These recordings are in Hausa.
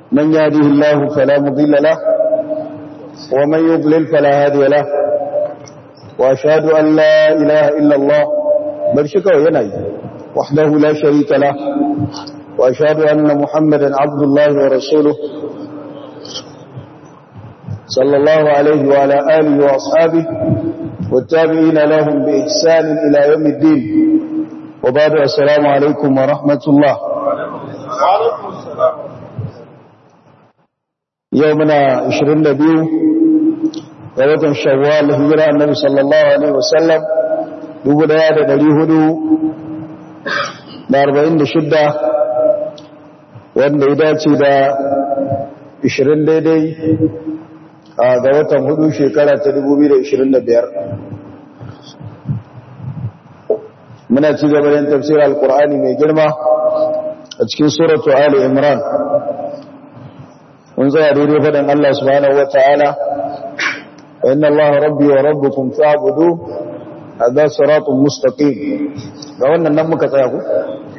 من يهده الله فلا مضل له ومن يضلل فلا هادي له وأشهد أن لا إله إلا الله برشك وينعي وحده لا شريك له وأشهد أن محمدا عبد الله ورسوله صلى الله عليه وعلى آله وأصحابه والتابعين لهم بإحسان إلى يوم الدين وبعد السلام عليكم ورحمة الله يومنا 22 ووطن شوال هجرة النبي صلى الله عليه وسلم dubu daya da dari hudu da arba'in da shidda wanda ya dace da ishirin daidai ga watan hudu shekara ta dubu biyu da ishirin da biyar muna ci gaba yin tafsirar alkur'ani mai girma a cikin suratu ali imran mun tsaya daidai faɗin allah subhanahu wa ta'ala inna allah rabbi wa rabbukum fa'budu هذا صراط مستقيم ga wannan nan muka tsaya ku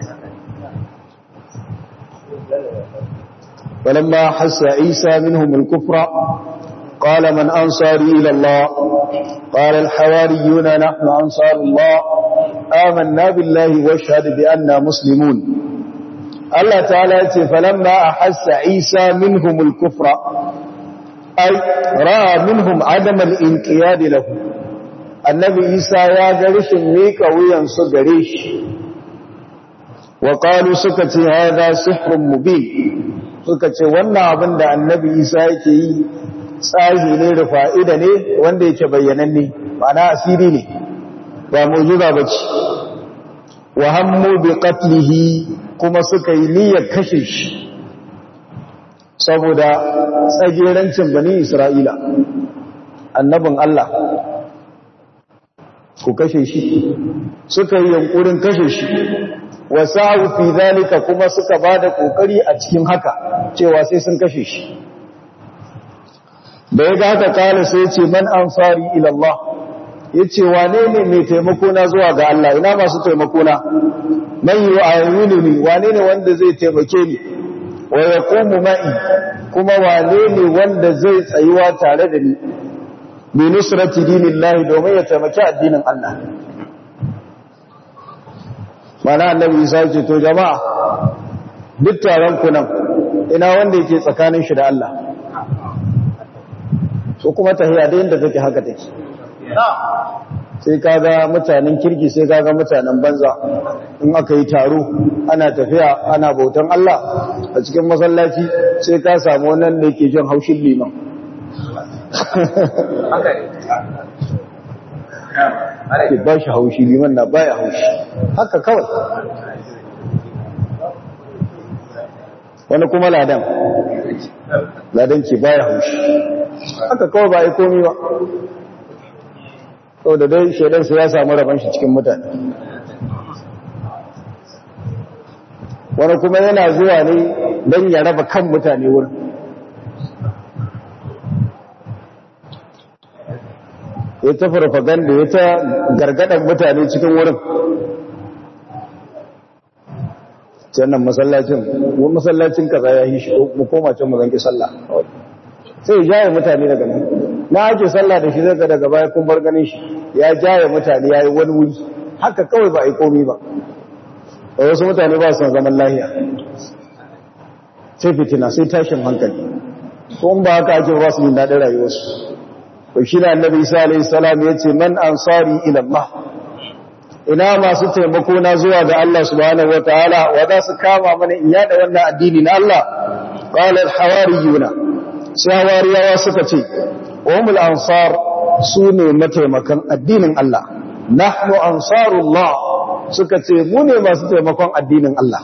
فلما حس عيسى منهم الكفر قال من أنصاري إلى الله قال الحواريون نحن أنصار الله آمنا بالله واشهد بأننا مسلمون الله تعالى فلما أحس عيسى منهم الكفر أي رأى منهم عدم الانقياد له annabi isa ya ga rashin miƙa wuyansu gare shi wa ƙalu suka ce haza sihrun mubin suka ce wannan abin da annabi isa yake yi tsahi ne da fa'ida ne wanda yake bayyananne ma'ana asiri ne ba mujiza ba ce wa hammu bi qatlihi kuma suka yi niyyar kashe shi saboda tsagerancin bani isra'ila annabin Allah ku kashe shi suka yi yankurin kashe shi wasa'u fi zalika kuma suka bada kokari a cikin haka cewa sai sun kashe shi da ya ga haka kala sai ce man ansari ila Allah yace wane ne mai taimako na zuwa ga Allah ina masu taimako na man yu'awinuni wane ne wanda zai taimake ni wa yaqumu ma'i kuma wane ne wanda zai tsayuwa tare da ni bi nusrati dinillahi domin ya taimaki addinin Allah mana annabi Isa ce to jama'a duk taron ku nan ina wanda yake tsakanin shi da Allah so kuma tahiya da yanda take haka take sai kaga mutanen kirki sai kaga mutanen banza in aka yi taro ana tafiya ana bautan Allah a cikin masallaci sai ka samu wannan da yake jin haushin liman ke ba shi haushi liman na baya haushi haka kawai wani kuma ladan ladan ke baya haushi haka kawai ba yi komi ba sau da dai shaidansa ya samu rabon shi cikin mutane wani kuma yana zuwa ne don ya raba kan mutane wurin ya ta farfaganda ya ta gargadan mutane cikin wurin sannan masallacin wani masallacin kaza ya yi shi mu koma can mu zanki sallah sai ya jaye mutane daga nan na ake sallah da shi zaka daga baya kun bar ganin shi ya jaye mutane ya yi wani wuri haka kawai ba a yi komi ba da wasu mutane ba su zaman lahiya sai fitina sai tashin hankali ko ba haka ake ba su yin daɗin rayuwarsu to shi da annabi isa alayhi salam yace man ansari ila Allah ina masu taimako na zuwa ga Allah subhanahu wataala wa za su kama mana in yada wannan addini na Allah qala al hawariyuna sai hawariyawa suka ce umul ansar sune mataimakan addinin Allah nahnu ansarullah suka ce mu ne masu taimakon addinin Allah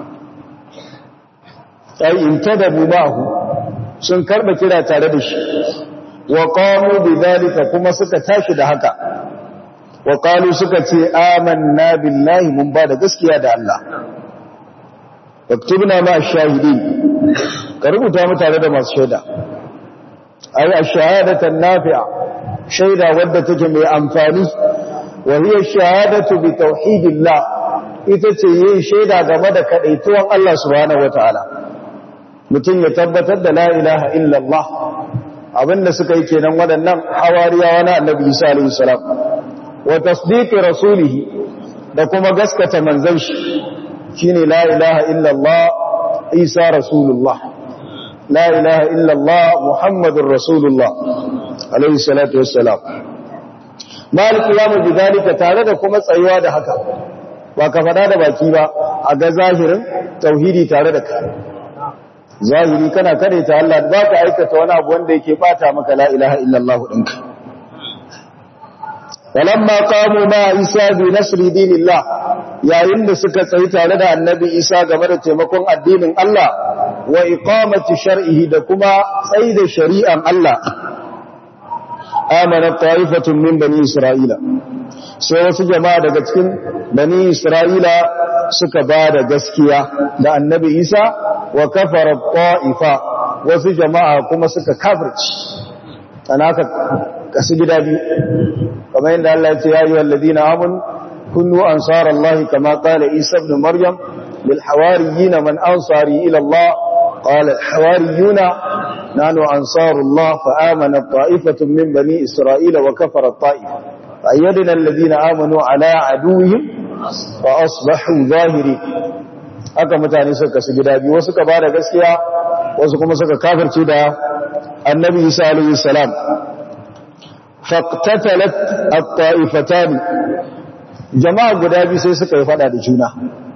ai in tadabu bahu sun karba kira tare da shi wa qamu bidhalika kuma suka tashi da haka wa qalu suka ce amanna billahi mun ba da gaskiya da Allah waktubna ma shahidi ka rubuta mu tare da masu shaida ay ash-shahadatu nafi'a shaida wadda take mai amfani wa hiya shahadatu bi tauhidillah ita ce yin shaida game da kadaituwan Allah subhanahu wataala mutum ya tabbatar da la ilaha illallah abinda suka yi kenan waɗannan hawariyawa na annabi isa alaihi salam wa tasdiqi rasulihi da kuma gaskata manzon shi shine la ilaha illallah isa rasulullah la ilaha illallah muhammadur rasulullah alaihi salatu wassalam malik yamu bidalika tare da kuma tsayuwa da haka ba ka faɗa da baki ba a ga zahirin tauhidi tare da ka zahiri kana kare ta Allah ba ka aikata wani abu wanda yake bata maka la ilaha illallah ɗinka walamma qamu ma isa bi nasri dinillah yayin da suka tsayi tare da annabi isa game da taimakon addinin Allah wa iqamati shar'ihi da kuma tsayi da shari'an Allah amana ta'ifatun min bani isra'ila sai wasu jama'a daga cikin bani isra'ila suka ba da gaskiya da annabi isa wa kafara ta'ifa wasu jama'a kuma suka kafirci ana ka kasu gida biyu kamar yadda Allah ya ce ya yi walladina amun kunu ansarallahi kama qala isa ibn maryam lil hawariyina man ansari ila Allah qala al hawariyuna nahnu ansarullah fa amana ta'ifatun min bani isra'ila wa kafara ta'ifa fa ayyadna alladhina amanu ala aduwwihim fa asbahu zahiri haka mutane suka kasu gida biyu wasu ka bada gaskiya wasu kuma suka kafirce da annabi isa alayhi salam faqtatalat at-ta'ifatan jama'a guda biyu sai suka yi fada da juna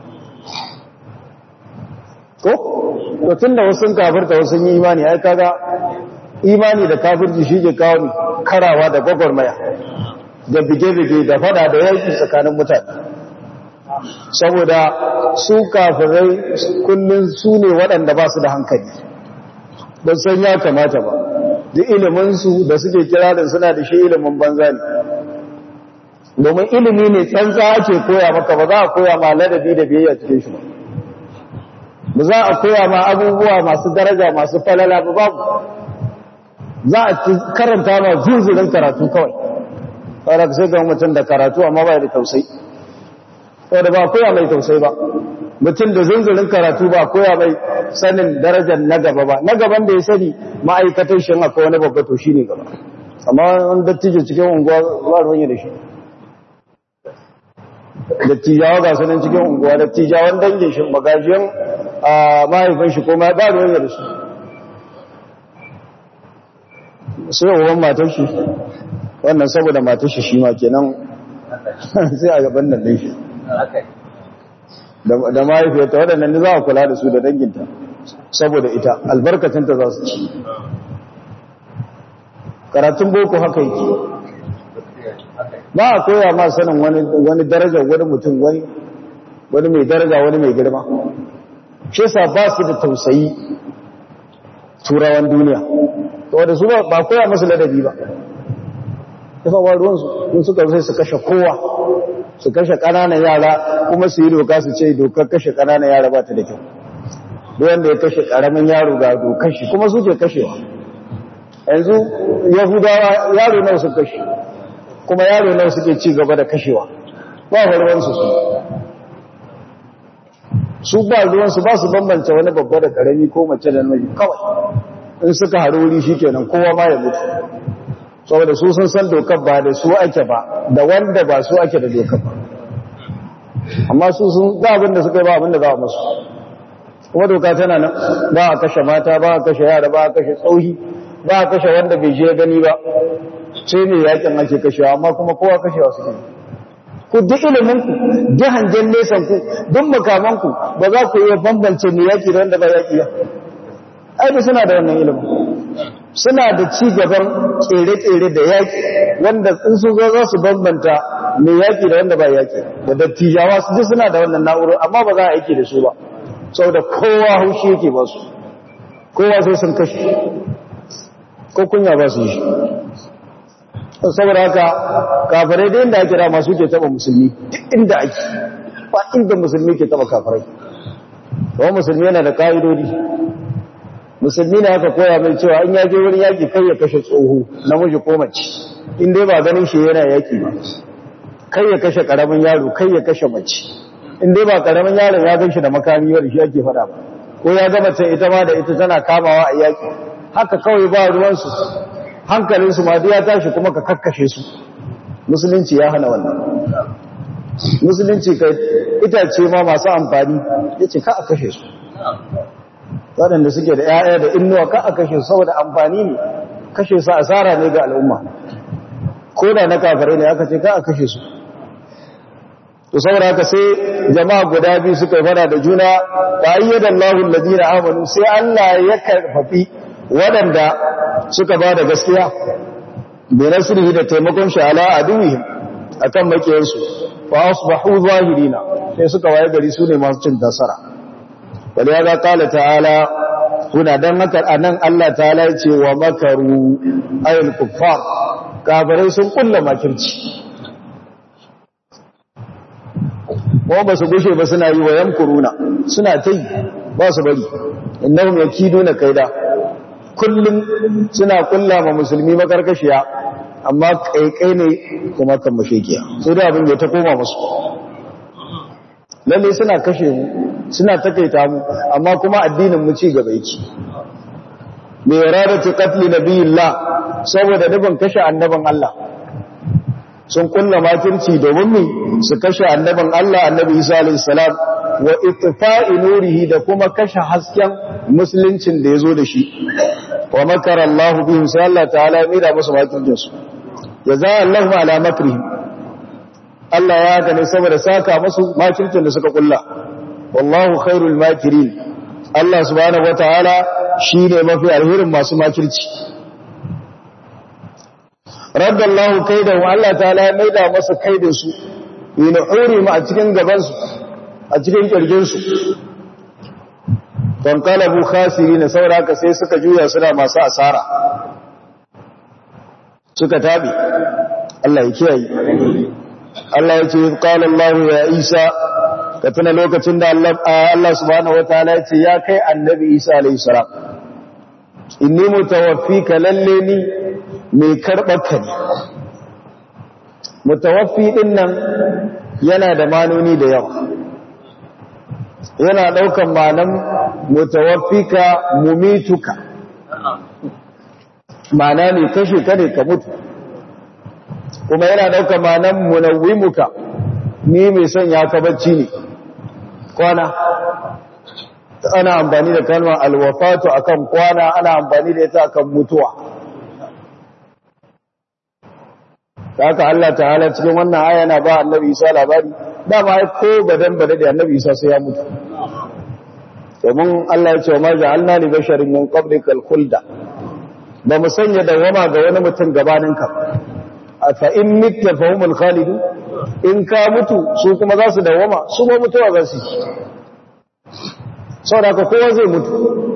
ko to tunda wasu sun kafirta wasu sun yi imani ai kaga imani da kafirci shi ke kawo karawa da gwagwarmaya da bige-bige da fada da yaki tsakanin mutane saboda su kafirai kullum su ne waɗanda ba su da hankali ba san ya kamata ba da iliminsu da suke kirarin suna da shi ilimin banza ne domin ilimi ne tsantsa ake koya maka ba za a koya ma ladabi da biyayya cikin shi ba ba za a koya ma abubuwa masu daraja masu falala ba babu za a karanta ma zunzurin karatu kawai kawai sai ga mutum da karatu amma ba da tausayi wadda ba koya mai tausayi ba mutum da zunzurin karatu ba koya mai sanin darajar na gaba ba na gaban da ya sani ma'aikatar shi akwai wani babba to shi ne gaba amma wani dattijo cikin unguwa ba ruwan da shi dattijawa ga sunan cikin unguwa dattijawan dangin shi magajiyan mahaifin shi ko ma ba ruwan da shi sai uwan matar shi wannan saboda matar shi shi ma kenan sai a gaban nan shi da mahaifiyarta waɗannan da za a kula da su da danginta saboda ita albarkacinta za su ci karatun boko haka yake ba a koya ma sanin wani darajar wani mutum wani wani mai daraja wani mai girma shi sa ba su da tausayi turawan duniya wadda su ba koya masu ladabi ba ya fa ruwansu in suka sai su kashe kowa su kashe ƙananan yara kuma su yi doka su ce dokar kashe ƙananan yara ba ta da kyau wanda ya kashe ƙaramin yaro ga dokar shi kuma suke kashewa yanzu yahudawa yaro nawa su kashe kuma yaro nawa suke ci gaba da kashewa ba ruwansu su su ba ruwansu ba su bambance wani babba da ƙarami ko mace da namiji kawai in suka haru wuri shi kenan kowa ma ya mutu saboda su sun san dokar ba da su ake ba da wanda ba su ake da dokar ba amma su sun ga abin da suka yi ba abin da za a musu kuma doka tana nan ba a kashe mata ba a kashe yara ba a kashe tsauhi ba a kashe wanda bai je gani ba sai ne yakin ake kashewa amma kuma kowa kashewa suke ku duk iliminku duk hangen nesan ku duk makamanku ba za ku iya bambance mai yaki da wanda ba yaki ba ai da suna da wannan ilimin suna da ci gaban tsere-tsere da yaƙi wanda in sun zo za su bambanta mai yaƙi da wanda ba yaƙi da dattijawa su ji suna da wannan na'urar amma ba za a aiki da su ba sau da kowa haushi yake ba su kowa sai sun kashe ko kunya ba su yi saboda haka kafirai da inda ake rama su ke taɓa musulmi duk inda ake ba inda musulmi ke taɓa kafirai kuma musulmi yana da ƙa'idodi musulmi ne aka koya mai cewa in yaje wani yaki kai ya kashe tsoho namiji ko mace in dai ba ganin shi yana yaki ba kai ya kashe karamin yaro kai ya kashe mace in dai ba karamin yaron ya gan shi da makami wanda shi ake fada ba ko ya gama ta ita ma da ita tana kamawa a yaki haka kawai ba ruwansu hankalinsu ma ya tashi kuma ka kakkashe su musulunci ya hana wannan musulunci kai itace ma masu amfani ya ce ka a kashe su waɗanda suke da ‘ya'ya da innuwa ka a kashe su saboda amfani ne kashe su asara ne ga al'umma ko da na kafirai ne aka ce ka a kashe su to saboda haka sai jama'a guda biyu suka yi fada da juna ba yi da Allahun ladina amanu sai Allah ya karfafi waɗanda suka ba da gaskiya bai nasirihi da taimakon shi ala aduwihim akan makiyansu fa asbahu zahirina sai suka waye gari su ne masu cin nasara wani ya ga kala ta'ala kuna dan haka anan Allah ta'ala ya ce wa makaru ayul kuffar kafirai sun kulla makirci kuma ba su gushe ba suna yi wa yamkuruna suna ta yi ba su bari innahum yakiduna kaida kullum suna kulla ma musulmi makarkashiya amma kaikai ne kuma kan mashekiya sai da abin da ta koma musu lalle suna kashe mu suna takaita mu amma kuma addinin mu ci gaba yake me iradatu qatl nabiyillah saboda dubin kashe annaban Allah sun kulla makirci domin mu su kashe annaban Allah annabi Isa alayhi salam wa itfa'i nurihi da kuma kashe hasken musuluncin da yazo da shi wa makara Allah bihim sai Allah ta'ala ya da musu makircin su jaza Allahu ala makrihim Allah ya gane saboda saka musu makircin da suka kulla wallahu khairul makirin Allah subhanahu wataala shine mafi alherin masu makirci radda Allah kaidahu Allah ta'ala ya maida masa kaidin su yana hore mu a cikin gaban su a cikin kirgin su don kalabu khasirina sauraka sai suka juya suna masu asara suka tabi Allah ya kiyaye Allah ya ce qala Allah ya Isa ka tuna lokacin da Allah Allah subhanahu wataala ya ce ya kai annabi Isa alayhi salam inni mutawaffika lalle ni mai karɓar ka ne mutawaffi din nan yana da manoni da yawa yana ɗaukan manan mutawaffika mumituka mana ne kashe ka ne ka mutu kuma yana ɗaukan manan munawwimuka ni mai son ya ka bacci ne kwana ana amfani da kalmar alwafatu akan kwana ana amfani da ita akan mutuwa haka Allah ta'ala cikin wannan aya yana ba annabi Isa labari dama ai ko badan bada da annabi Isa sai ya mutu domin Allah ya ce wa ma ja'alna li basharin min qablikal khulda ba mu sanya dawama ga wani mutum gabanin ka fa in mitta fa humul khalidu in ka mutu su kuma za su dawama su ma mutuwa za su yi saboda kowa zai mutu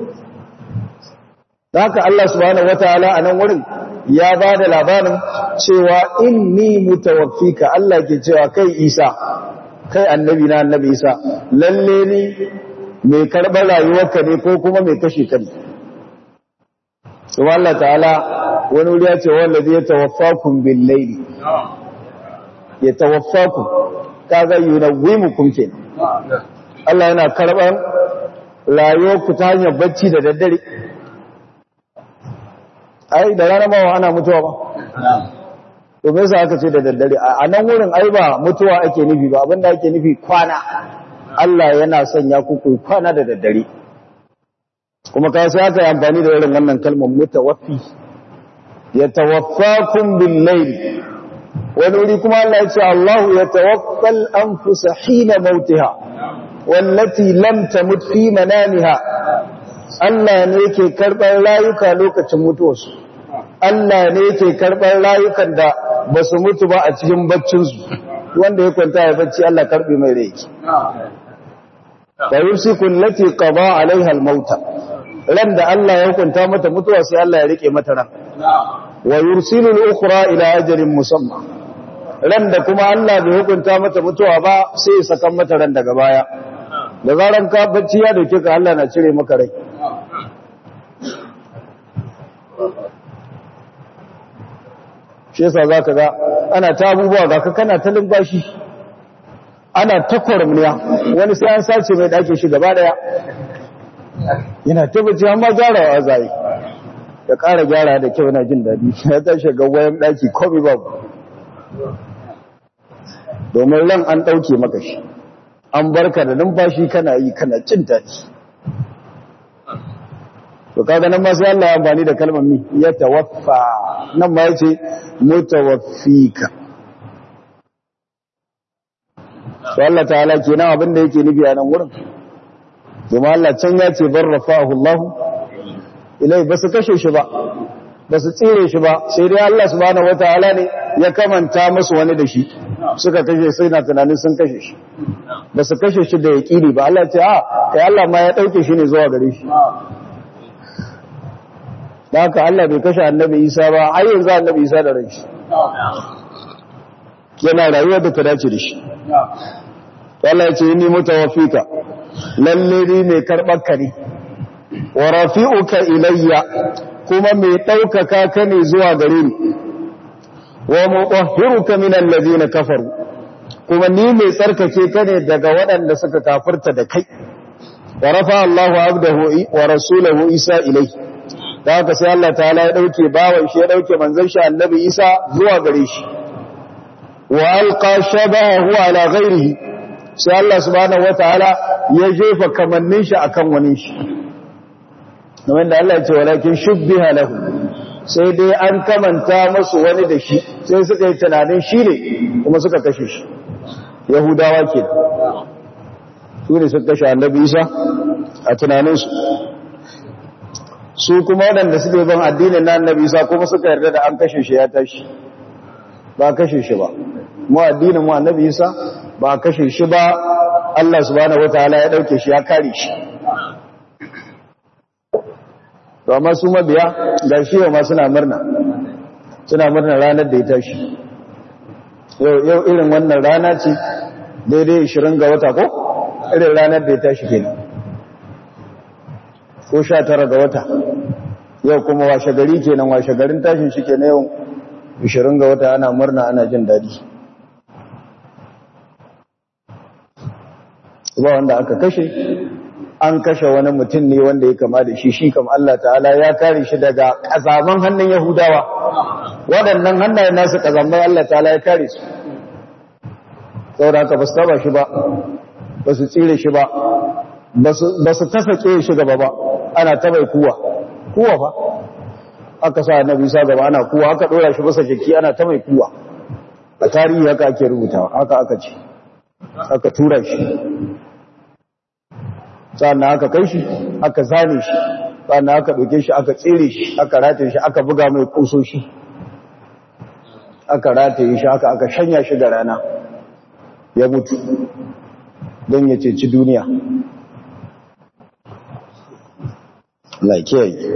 haka Allah subhanahu wataala a nan wurin ya ba da labarin cewa inni mutawaffika Allah ke cewa kai Isa kai annabi na annabi Isa lalle ni mai karɓar rayuwarka ne ko kuma mai kashe ka ne kuma Allah ta'ala wani wuri ya ce wallazi ya tawaffakum bil layli ya tawaffakum kaga yunawwimukum kenan Allah yana karɓar rayuwarku ta hanyar bacci da daddare ai da rana ba ana mutuwa ba to me yasa aka ce da daddare a nan wurin ai ba mutuwa ake nufi ba abinda ake nufi kwana Allah yana sanya ku ku kwana da daddare kuma ka sai aka yi amfani da irin wannan kalmar mutawaffi yatawaffakum bil layl wani wuri kuma Allah ya ce Allahu yatawaffal anfusa hina mautiha wallati lam tamut fi manamiha Allah ne yake karɓar rayuka lokacin mutuwarsu Allah ne yake karɓar rayukan da ba su mutu ba a cikin baccinsu wanda ya kwanta ya bacci Allah karɓi mai rai da yusiku allati qada alaiha almauta ran da Allah ya hukunta mata mutuwa sai Allah ya rike mata ran wa yursilu al-ukhra ila ajalin musamma ran da kuma Allah bai hukunta mata mutuwa ba sai ya saka mata ran daga baya da zaran ka bacci ya dauke ka Allah na cire maka rai shi yasa za ka ga ana ta abubuwa ga ka kana ta limbashi ana ta kwarmiya wani sai an sace mai ɗakin shi gaba ɗaya yana tabbaci amma gyarawa zai ya ƙara gyara da kyau na jin daɗi ya tashi ga wayan ɗaki komi babu domin ran an ɗauke maka shi an barka da numfashi kana yi kana cin daɗi to kaga nan ma sai Allah ya amfani da kalmar mi ya tawaffa nan ma yace mutawaffika to Allah ta'ala kenan abin da yake nufi a nan wurin kuma Allah can ya ce barrafahu Allah ilai ba su kashe shi ba ba su tsire shi ba sai dai Allah subhanahu wataala ne ya kamanta musu wani da shi suka kashe sai na tunanin sun kashe shi ba su kashe shi da yaƙini ba Allah ce a kai Allah ma ya ɗauke shi ne zuwa gare shi da haka Allah bai kashe annabi Isa ba har yanzu annabi Isa da rai shi yana rayuwar da ta dace da shi Allah ya ce ni mutawaffika lalle ni mai karɓar ka ne wa rafi'uka ilayya kuma mai ɗaukaka ka ne zuwa gare ni wa mutahhiruka min alladhina kafaru kuma ni mai tsarkake ka ne daga waɗanda suka kafirta da kai wa rafa Allahu abdahu wa rasulahu Isa ilai da haka sai Allah ta'ala ya dauke bawan shi ya dauke manzon shi annabi Isa zuwa gare shi wa alqa shabahu ala ghairihi sai Allah subhanahu wataala ya jefa kamannin shi akan wani shi kamar da Allah ya ce walakin shubbiha lahu sai dai an kamanta musu wani da shi sai suka yi tunanin shi ne kuma suka kashe shi yahudawa ke su ne suka kashe annabi isa a tunaninsu su kuma waɗanda suke ban addinin na annabi isa kuma suka yarda da an kashe shi ya tashi ba kashe shi ba mu addinin mu annabi isa ba kashe shi ba Allah subhanahu wataala ya dauke shi ya kare shi to amma su mabiya ga shi ma suna murna suna murna ranar da ya tashi yau irin wannan rana ce daidai 20 ga wata ko irin ranar da ya tashi kenan ko 19 ga wata yau kuma washe gari kenan washe garin tashin shi kenan yau 20 ga wata ana murna ana jin daɗi ba wanda aka kashe an kashe wani mutum ne wanda ya kama da shi shi kam Allah ta'ala ya kare shi daga kazaman hannun Yahudawa waɗannan hannayen nasu kazamai Allah ta'ala ya kare su saboda haka ba su taba shi ba ba su tsire shi ba ba su tasake shi gaba ba ana tabai kuwa kuwa fa aka sa annabi sa gaba ana kuwa aka dora shi bisa jiki ana ta mai kuwa a tarihi haka ake rubutawa haka aka ce aka tura shi sannan aka kai shi aka zane shi sannan aka ɗauke shi aka tsere shi aka rataye shi aka buga mai kusoshi aka rataye shi aka aka shanya shi da rana ya mutu don ya ceci duniya laikiyar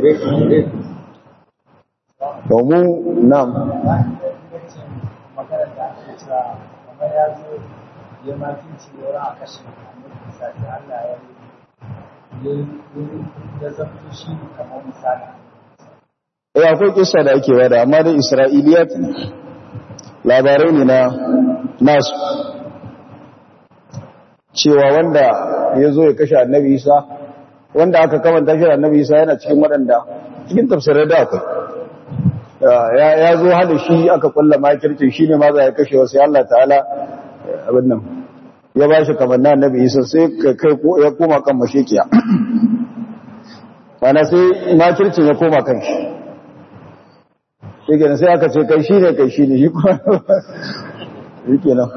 domin nam ya akwai kisa da ake wada amma dai isra'iliyat ne labarai ne na nasu cewa wanda ya zo ya kashe annabi isa wanda aka kamanta shi annabi isa yana cikin waɗanda cikin tafsirai da akwai ya zo hada shi aka kulla makirci shi ne ma za ya kashe wasu Allah ta'ala abin nan ya ba shi kamar na annabi isa sai kai ya koma kan mashekiya mana sai makircin ya koma kan shi shi kenan sai aka ce kai shi ne kai shi ne shi kuma shi kenan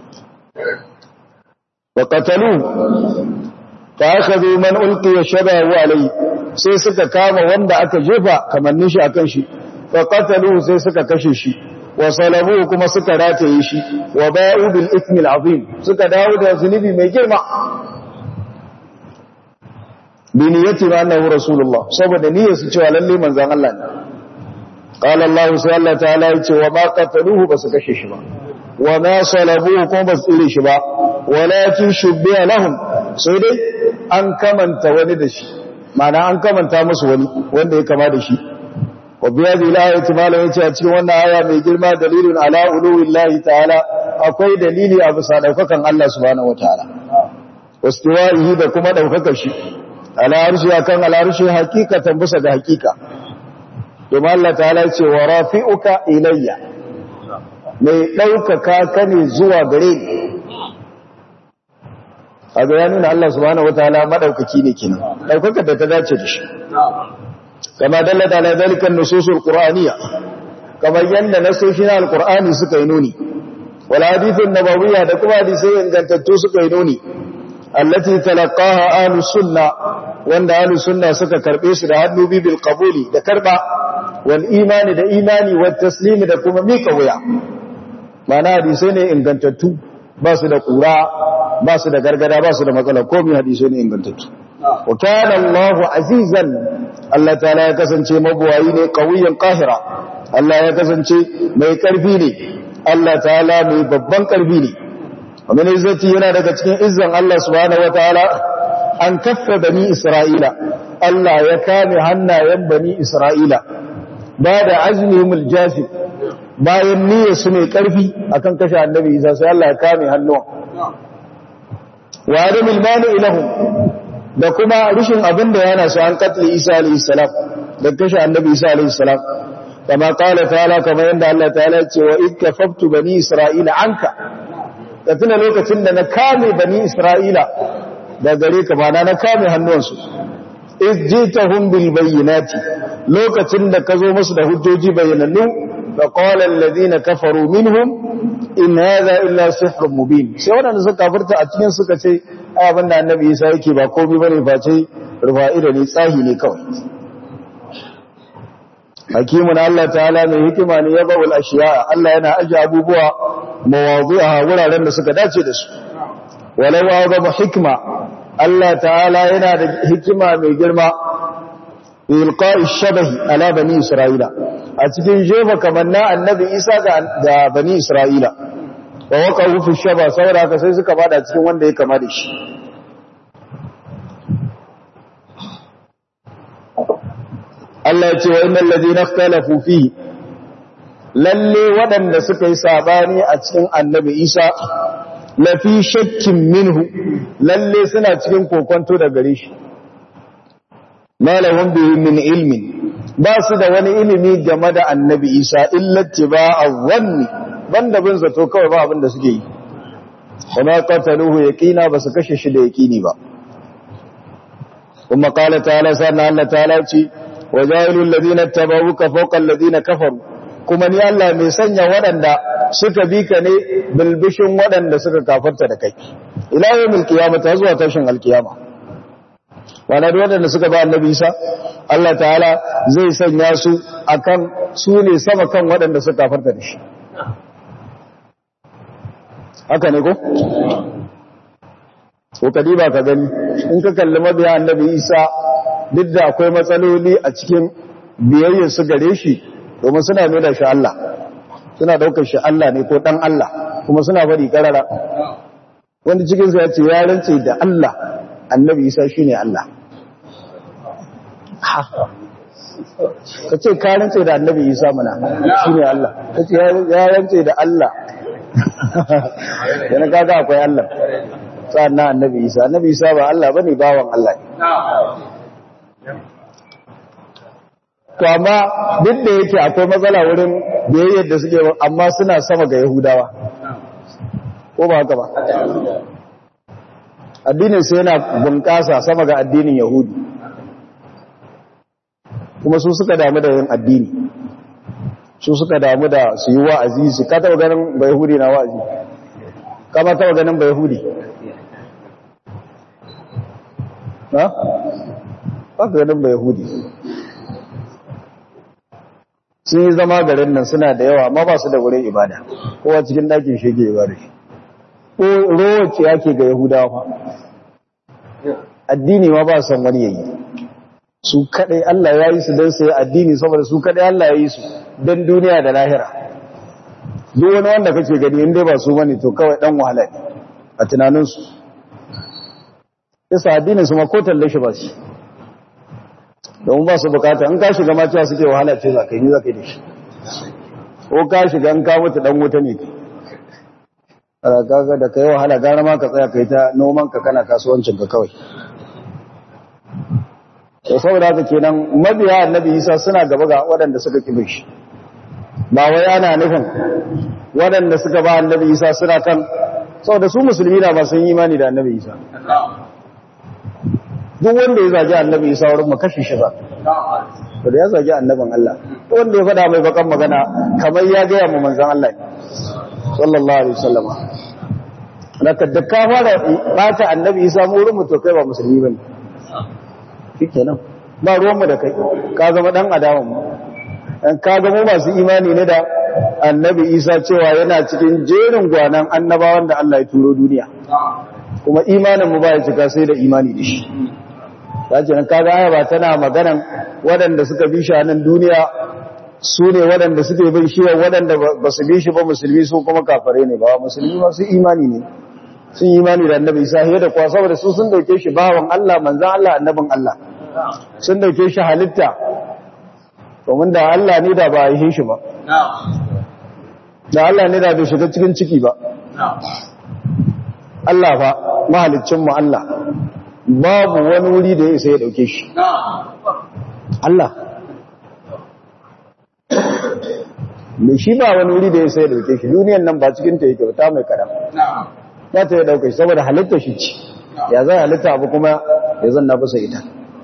wa qatalu fa akhadhu man ulqiya shabahu alayhi sai suka kama wanda aka jefa kamannin shi akan shi fa qatalu sai suka kashe shi wa salabu kuma suka rataye shi wa ba'u bil ithmi al azim suka dawo da zunubi mai girma bi niyyati ma annahu rasulullah saboda niyyar su cewa lalle manzon Allah ne qala Allah sai Allah ta'ala ya ce wa ma qataluhu basu kashe shi ba wa ma salabuhu kuma basu tsire shi ba walakin shubbiha lahum sai dai an kamanta wani da shi ma'ana an kamanta musu wani wanda ya kama da shi wa biya da ilayati malam yace a cikin wannan aya mai girma dalilun ala uluwillahi ta'ala akwai dalili a bisa daukakan Allah subhanahu wataala wastiwa'ihi da kuma daukakar shi ala arshi akan ala arshi hakikatan bisa ga hakika domin Allah ta'ala ce wa rafi'uka ilayya mai ɗaukaka ka ne zuwa gare ni a ga ya nuna Allah subhanahu wataala madaukaki ne kenan ɗaukaka da ta dace da shi kama dallata ala dalikan nususul qur'aniyya kamar yanda nasoshin alqur'ani suka yi nuni wal hadithun nabawiyya da kuma hadisai ingantattu suka yi nuni allati talaqaha ahlus sunna wanda ahlus sunna suka karbe su da hannu bil qabuli da karba wal imani da imani wat taslimi da kuma mika wuya mana hadisai ne ingantattu ba su da kura ba su da gargada ba su da matsala komai hadisai ne ingantattu wa kana Allahu azizan Allah ta'ala ya kasance mabuwayi ne qawiyan qahira Allah ya kasance mai karfi ne Allah ta'ala mai babban karfi ne ومن izzati yana daga cikin izzan Allah subhanahu wataala an kaffa bani Isra'ila Allah ya kame hannayen bani Isra'ila ba da azmihimul jafi bayan niyyar su mai karfi akan kashe annabi Isa sai Allah ya kame hannuwan wa adamul mani ilahum da kuma rishin abin da yana su an katli Isa alayhi salam da kashe annabi Isa alayhi salam kama qala ta'ala kama yanda Allah ta'ala ya ce wa ikkafaftu bani Isra'ila anka da tuna lokacin da na kame bani Isra'ila da gare ka ba na kame hannuwansu is jitahum bil bayyinati lokacin da ka zo musu da hujjoji bayyanannu da qala alladhina kafaru minhum in hadha illa sihrun mubin sai wadanda suka kafirta a cikin suka ce ai abinda annabi Isa yake ba komai bane face rufa'ida ne tsahi ne kawai hakimun Allah ta'ala mai hikima ne ya bawul ashiya Allah yana aje abubuwa mawadu'a wuraren da suka dace da su walau azama hikma Allah ta'ala yana da hikima mai girma ilqa'i shabahi ala bani isra'ila a cikin jefa kamanna annabi Isa ga bani isra'ila wa waqa'u fi shaba saboda haka sai suka bada cikin wanda ya kama da shi Allah ya ce wa innal ladina ikhtalafu fihi lalle waɗanda suka yi sabani a cikin annabi Isa lafi shakkin minhu lalle suna cikin kokonto da gare shi malahum bihi min ilmin ba su da wani ilimi game da annabi Isa illa tibaa wanni banda bin zato kawai ba abin da suke yi kuma qataluhu yaqina ba su kashe shi da yaqini ba kuma qala ta'ala sanna Allah ta'ala ce wajailul ladina tabauka fawqa alladina kafaru kuma ni Allah mai sanya waɗanda suka bi ka ne bilbishin waɗanda suka kafarta da kai ila yawmil qiyamah zuwa tashin alkiyama wala da waɗanda suka ba annabi Isa Allah ta'ala zai sanya su akan su ne sama kan waɗanda suka kafarta da shi haka ne ko ko kadiba ka gani in ka kalli mabiya annabi Isa duk da akwai matsaloli a cikin biyayyar su gare shi domin suna nuna shi Allah suna daukar shi Allah ne ko dan Allah kuma suna bari karara wanda cikin su ya ce ya rance da Allah annabi Isa shine Allah ka ce ka rance da annabi Isa mana shine Allah ka ce ya rance da Allah yana kaga akwai Allah sannan annabi Isa annabi Isa ba Allah bane bawan Allah ne to amma duk da yake akwai matsala wurin biyayyar da suke amma suna sama ga Yahudawa ko ba haka ba addinin sai yana bunƙasa sama ga addinin Yahudi kuma su suka damu da yin addini su suka damu da su yi wa'azi su ka taɓa ganin ba Yahudi na wa'azi kama taɓa ganin ba Yahudi ha? ba ka ganin ba Yahudi sun yi zama garin nan suna da yawa amma ba su da wurin ibada kowa cikin ɗakin shege ibada shi ko rowace yake ga yahudawa fa addini ma ba san wani yayi su kadai Allah ya yi su don sai addini saboda su kadai Allah ya yi su don duniya da lahira duk wani wanda kake gani inda ba su bane to kawai dan wahala ne a tunaninsu yasa addinin su ma ko talle shi ba shi domin ba su bukata in ka shiga ma cewa suke wahala ce za ka yi ni za ka yi da shi ko ka shiga in ka mutu dan wuta ne kaga da kai wahala gara ma ka tsaya kai ta noman ka kana kasuwancin ka kawai to saboda haka kenan mabiya annabi Isa suna gaba ga waɗanda suka kibe shi ba wai ana nufin waɗanda suka ba annabi Isa suna kan saboda su musulmi na ba sun yi imani da annabi Isa duk wanda ya zagi annabi Isa wurin mu kashe shi ba to da ya zagi annabin Allah to wanda ya faɗa mai bakan magana kamar ya ga mu manzon Allah ne sallallahu alaihi wasallam naka da ka fara bata annabi Isa mu wurin mu to kai ba musulmi bane shikenan ba ruwan mu da kai ka zama dan adawan mu dan ka ga mu masu imani ne da annabi Isa cewa yana cikin jerin gwanan annabawan da Allah ya turo duniya kuma imanin mu ba ya cika sai da imani da shi sace nan kaga aya ba tana maganan waɗanda suka bi shi a nan duniya su ne waɗanda suke bin shi waɗanda ba su bi shi ba musulmi su kuma kafare ne ba musulmi ba su imani ne sun yi imani da annabi isa da kuwa saboda su sun dauke shi bawan Allah manzan Allah annabin Allah sun dauke shi halitta domin da Allah ne da ba a yi shi ba da Allah ne da bai shiga cikin ciki ba Allah fa mahaliccinmu Allah babu wani wuri da ya isa ya dauke shi Allah mai shi ba wani wuri da ya isa ya dauke shi duniyan nan ba cikin ta yake ta mai karam za ta ya dauke shi saboda halitta shi ci ya zai halitta abu kuma ya zanna bisa ita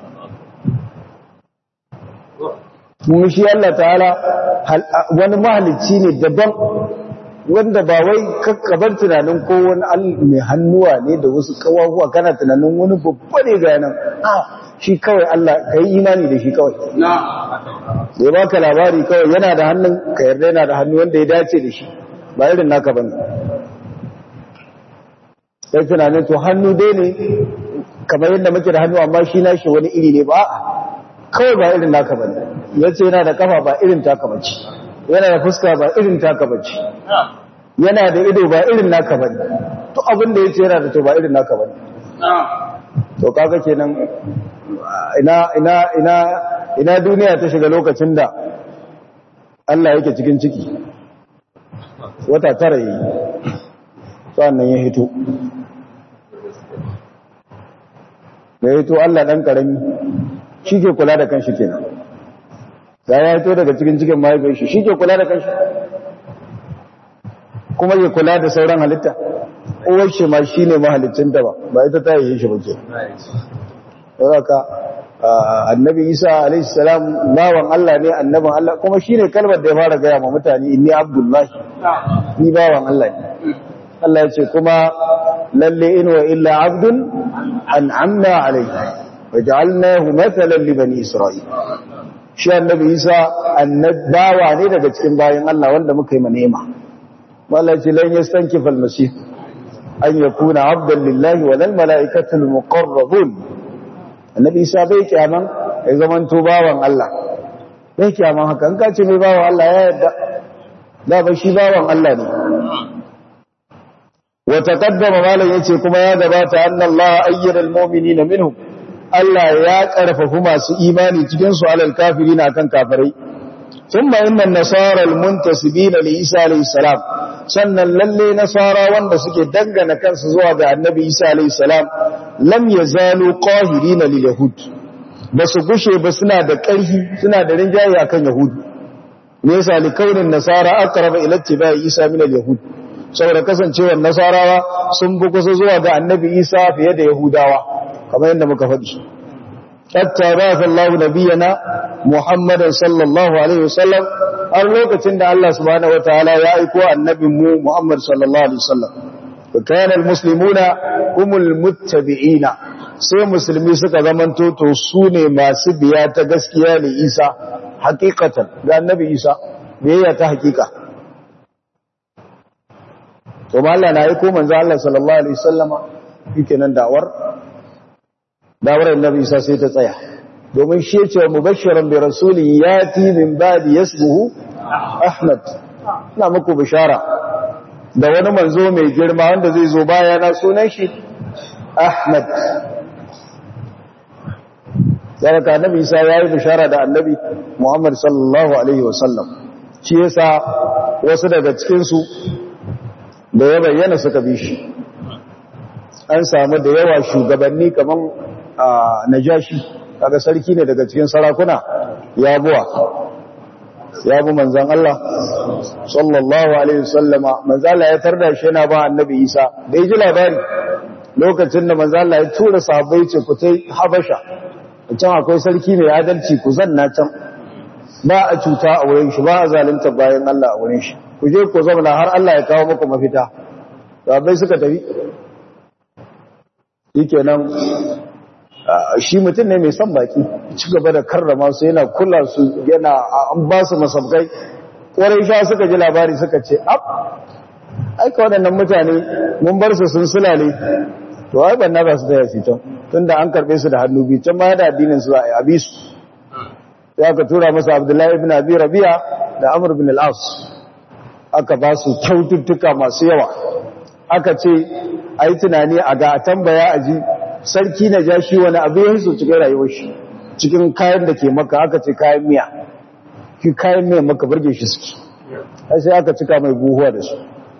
kuma shi Allah ta'ala wani mahalicci ne daban wanda ba wai kakkabar tunanin ko wani mai hannuwa ne da wasu kawahuwa kana tunanin wani babba ne ga nan a shi kawai Allah ka yi imani da shi kawai ya baka labari kawai yana da hannun ka yarda yana da hannu wanda ya dace da shi ba irin naka bane sai tunanin to hannu dai ne kamar yadda muke da hannu amma shi nashi wani iri ne ba kawai ba irin naka bane yace yana da kafa ba irin taka bace yana da fuska ba irin taka bace yana da ido ba irin naka bane to abin da yace yana da to ba irin naka bane to kaga kenan ina ina ina ina duniya ta shiga lokacin da Allah yake cikin ciki wata tara yi sannan ya hito ya hito Allah dan karami shi ke kula da kanshi kenan da ya hito daga cikin cikin mahaifin shi shi ke kula da kanshi kuma ya kula da sauran halitta uwar shi ma shi ne mahalicin da ba ba ita ta yi shi ba ke saboda annabi isa alaihi salam bawan Allah ne annaban Allah kuma shi ne kalmar da ya fara gaya ma mutane inni abdullahi ni bawan Allah ne Allah ya ce kuma lalle in wa illa abdun an'amna alaihi waj'alnahu mathalan li bani isra'il shi annabi isa annabawa ne daga cikin bayan Allah wanda muka yi manema wallahi lan yastankifa al-masih an yakuna abdan lillahi wa lil malaikati al-muqarrabun annabi isa bai kyaman ya zaman to bawan Allah bai kyaman haka an kace mai bawan Allah ya yarda da ba shi bawan Allah ne wa taqaddama malan yace kuma ya gabata anna Allah ayyara al-mu'minina minhum Allah ya karfafu masu imani cikin su alal kafirina akan kafirai thumma inna an-nasara al-muntasibina li Isa alayhi salam sannan lalle nasara wanda suke dangana kansu zuwa ga annabi Isa alayhi salam lam yazalu qahirina lil yahud basu gushe ba suna da ƙarfi suna da rinjaye akan yahud me yasa li kaunin nasara aqraba ila ittiba'i Isa min al-yahud saboda kasancewar nasarawa sun bi kusa zuwa ga annabi Isa fiye da yahudawa kamar yadda muka faɗi hatta ba'atha Allahu nabiyyana Muhammadan sallallahu alaihi wasallam har lokacin da Allah subhanahu wataala ya aiko annabin mu Muhammad sallallahu alaihi wasallam kana almuslimuna humul muttabi'ina sai musulmi suka zamanto to su ne masu biya ta gaskiya ne Isa hakikatan ga annabi Isa biyayya ta hakika to Allah na aiko manzo Allah sallallahu alaihi wasallama nan da'awar da'awar annabi Isa sai ta tsaya domin shi ce mubashiran bi rasulin yati min ba'di yasbuhu Ahmad ina muku bishara da wani manzo mai girma wanda zai zo baya na sunan shi Ahmad Saraka Annabi Isa yayi bishara da Annabi Muhammad sallallahu alaihi wasallam shi yasa wasu daga cikin su da ya bayyana suka bi shi an samu da yawa shugabanni kaman Najashi kaga sarki ne daga cikin sarakuna ya buwa ya bu manzan Allah sallallahu alaihi wasallama manzan Allah ya tarda shi yana ba annabi Isa da ya ji labari lokacin da manzan Allah ya tura sahabbai ce ku tai Habasha can akwai sarki mai adalci ku zanna can ba a cuta a wurin shi ba a zalunta bayan Allah a wurin shi ku je ku zauna har Allah ya kawo muku mafita sahabbai suka tafi shikenan shi mutum ne mai son baki ci gaba da karrama su yana kula su yana an ba su masabkai ƙwarai sha suka ji labari suka ce ab aika waɗannan mutane mun bar su sun sulale to ai ban na ba su taya fitan tun da an karɓe su da hannu biyu can ma da addinin su a abi su sai aka tura masa abdullahi ibn abi rabi'a da amr bin al-as aka ba su kyaututtuka masu yawa aka ce a yi tunani a ga a tambaya a ji sarki na ja shi wani abu ya hiso cikin rayuwar shi cikin kayan da ke maka aka ce kayan miya ki kayan miya maka burge shi suke sai aka cika mai buhuwa da su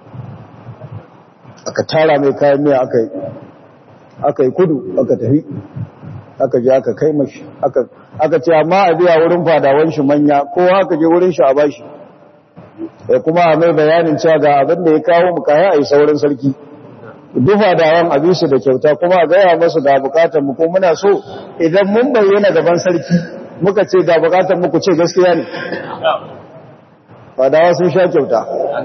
aka tara mai kayan miya aka yi kudu aka tafi aka je aka kai mashi aka ce amma a biya wurin fadawan shi manya kowa aka je wurin shi a bashi ya kuma a mai bayanin cewa ga abin da ya kawo mu kaya a yi saurin sarki dufa da yawan abisu da kyauta kuma a gaya masu ga bukatar mu ko muna so idan mun bayyana gaban sarki muka ce ga bukatar mu ku ce gaskiya ne fadawa sun sha kyauta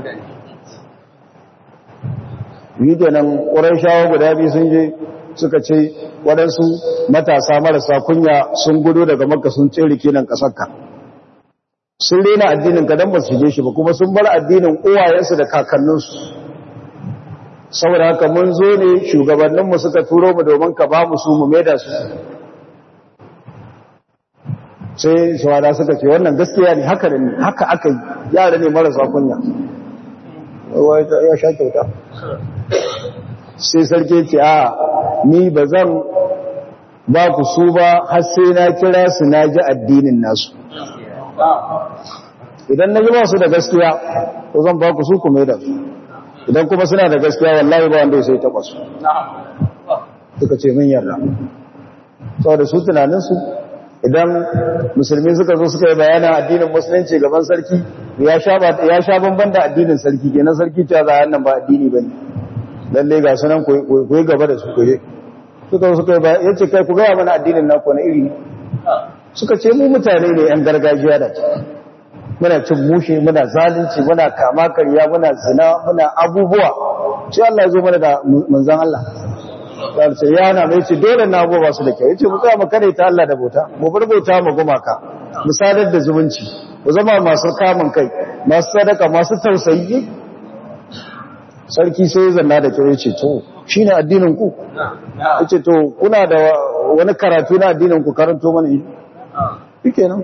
yi kenan ƙurai shawo guda biyu sun je suka ce waɗansu matasa marasa kunya sun gudu daga makka sun tsere kenan ƙasarka sun rena addinin ka don ba su shige shi ba kuma sun bar addinin uwayensu da kakanninsu saboda haka mun zo ne shugabanninmu suka turo mu domin ka ba mu su mu maida su sai shawada suka ce wannan gaskiya ne haka ne haka aka yi yara ne marasa kunya ya sha kyauta sai sarki ce a ni ba zan ba ku su ba har sai na kira su na ji addinin nasu idan na ji ba su da gaskiya ko zan ba ku su ku maida su idan kuma suna da gaskiya wallahi ba wanda ya sai taɓa su suka ce min yarda saboda su tunaninsu idan musulmi suka zo suka yi bayanin addinin musulunci gaban sarki ya sha banban da addinin sarki kenan sarki cewa za a nan ba addini ba ne lalle ga sunan ku gaba da su kuje suka zo suka yi bayan yace kai ku gaya mana addinin naku na iri suka ce mu mutane ne yan gargajiya da muna cin mushe muna zalunci muna kama karya muna zina muna abubuwa sai Allah ya zo mana da manzon Allah sai ya na mai ce dole na abubuwa su da kyau yace mu tsaya mu kare ta Allah da bauta mu bar bauta mu gumaka mu sadar da zumunci mu zama masu kamun kai masu sadaka masu tausayi sarki sai zanna da kyau yace to shine addinin ku yace to kuna da wani karatu na addinin ku karanto mana shi kenan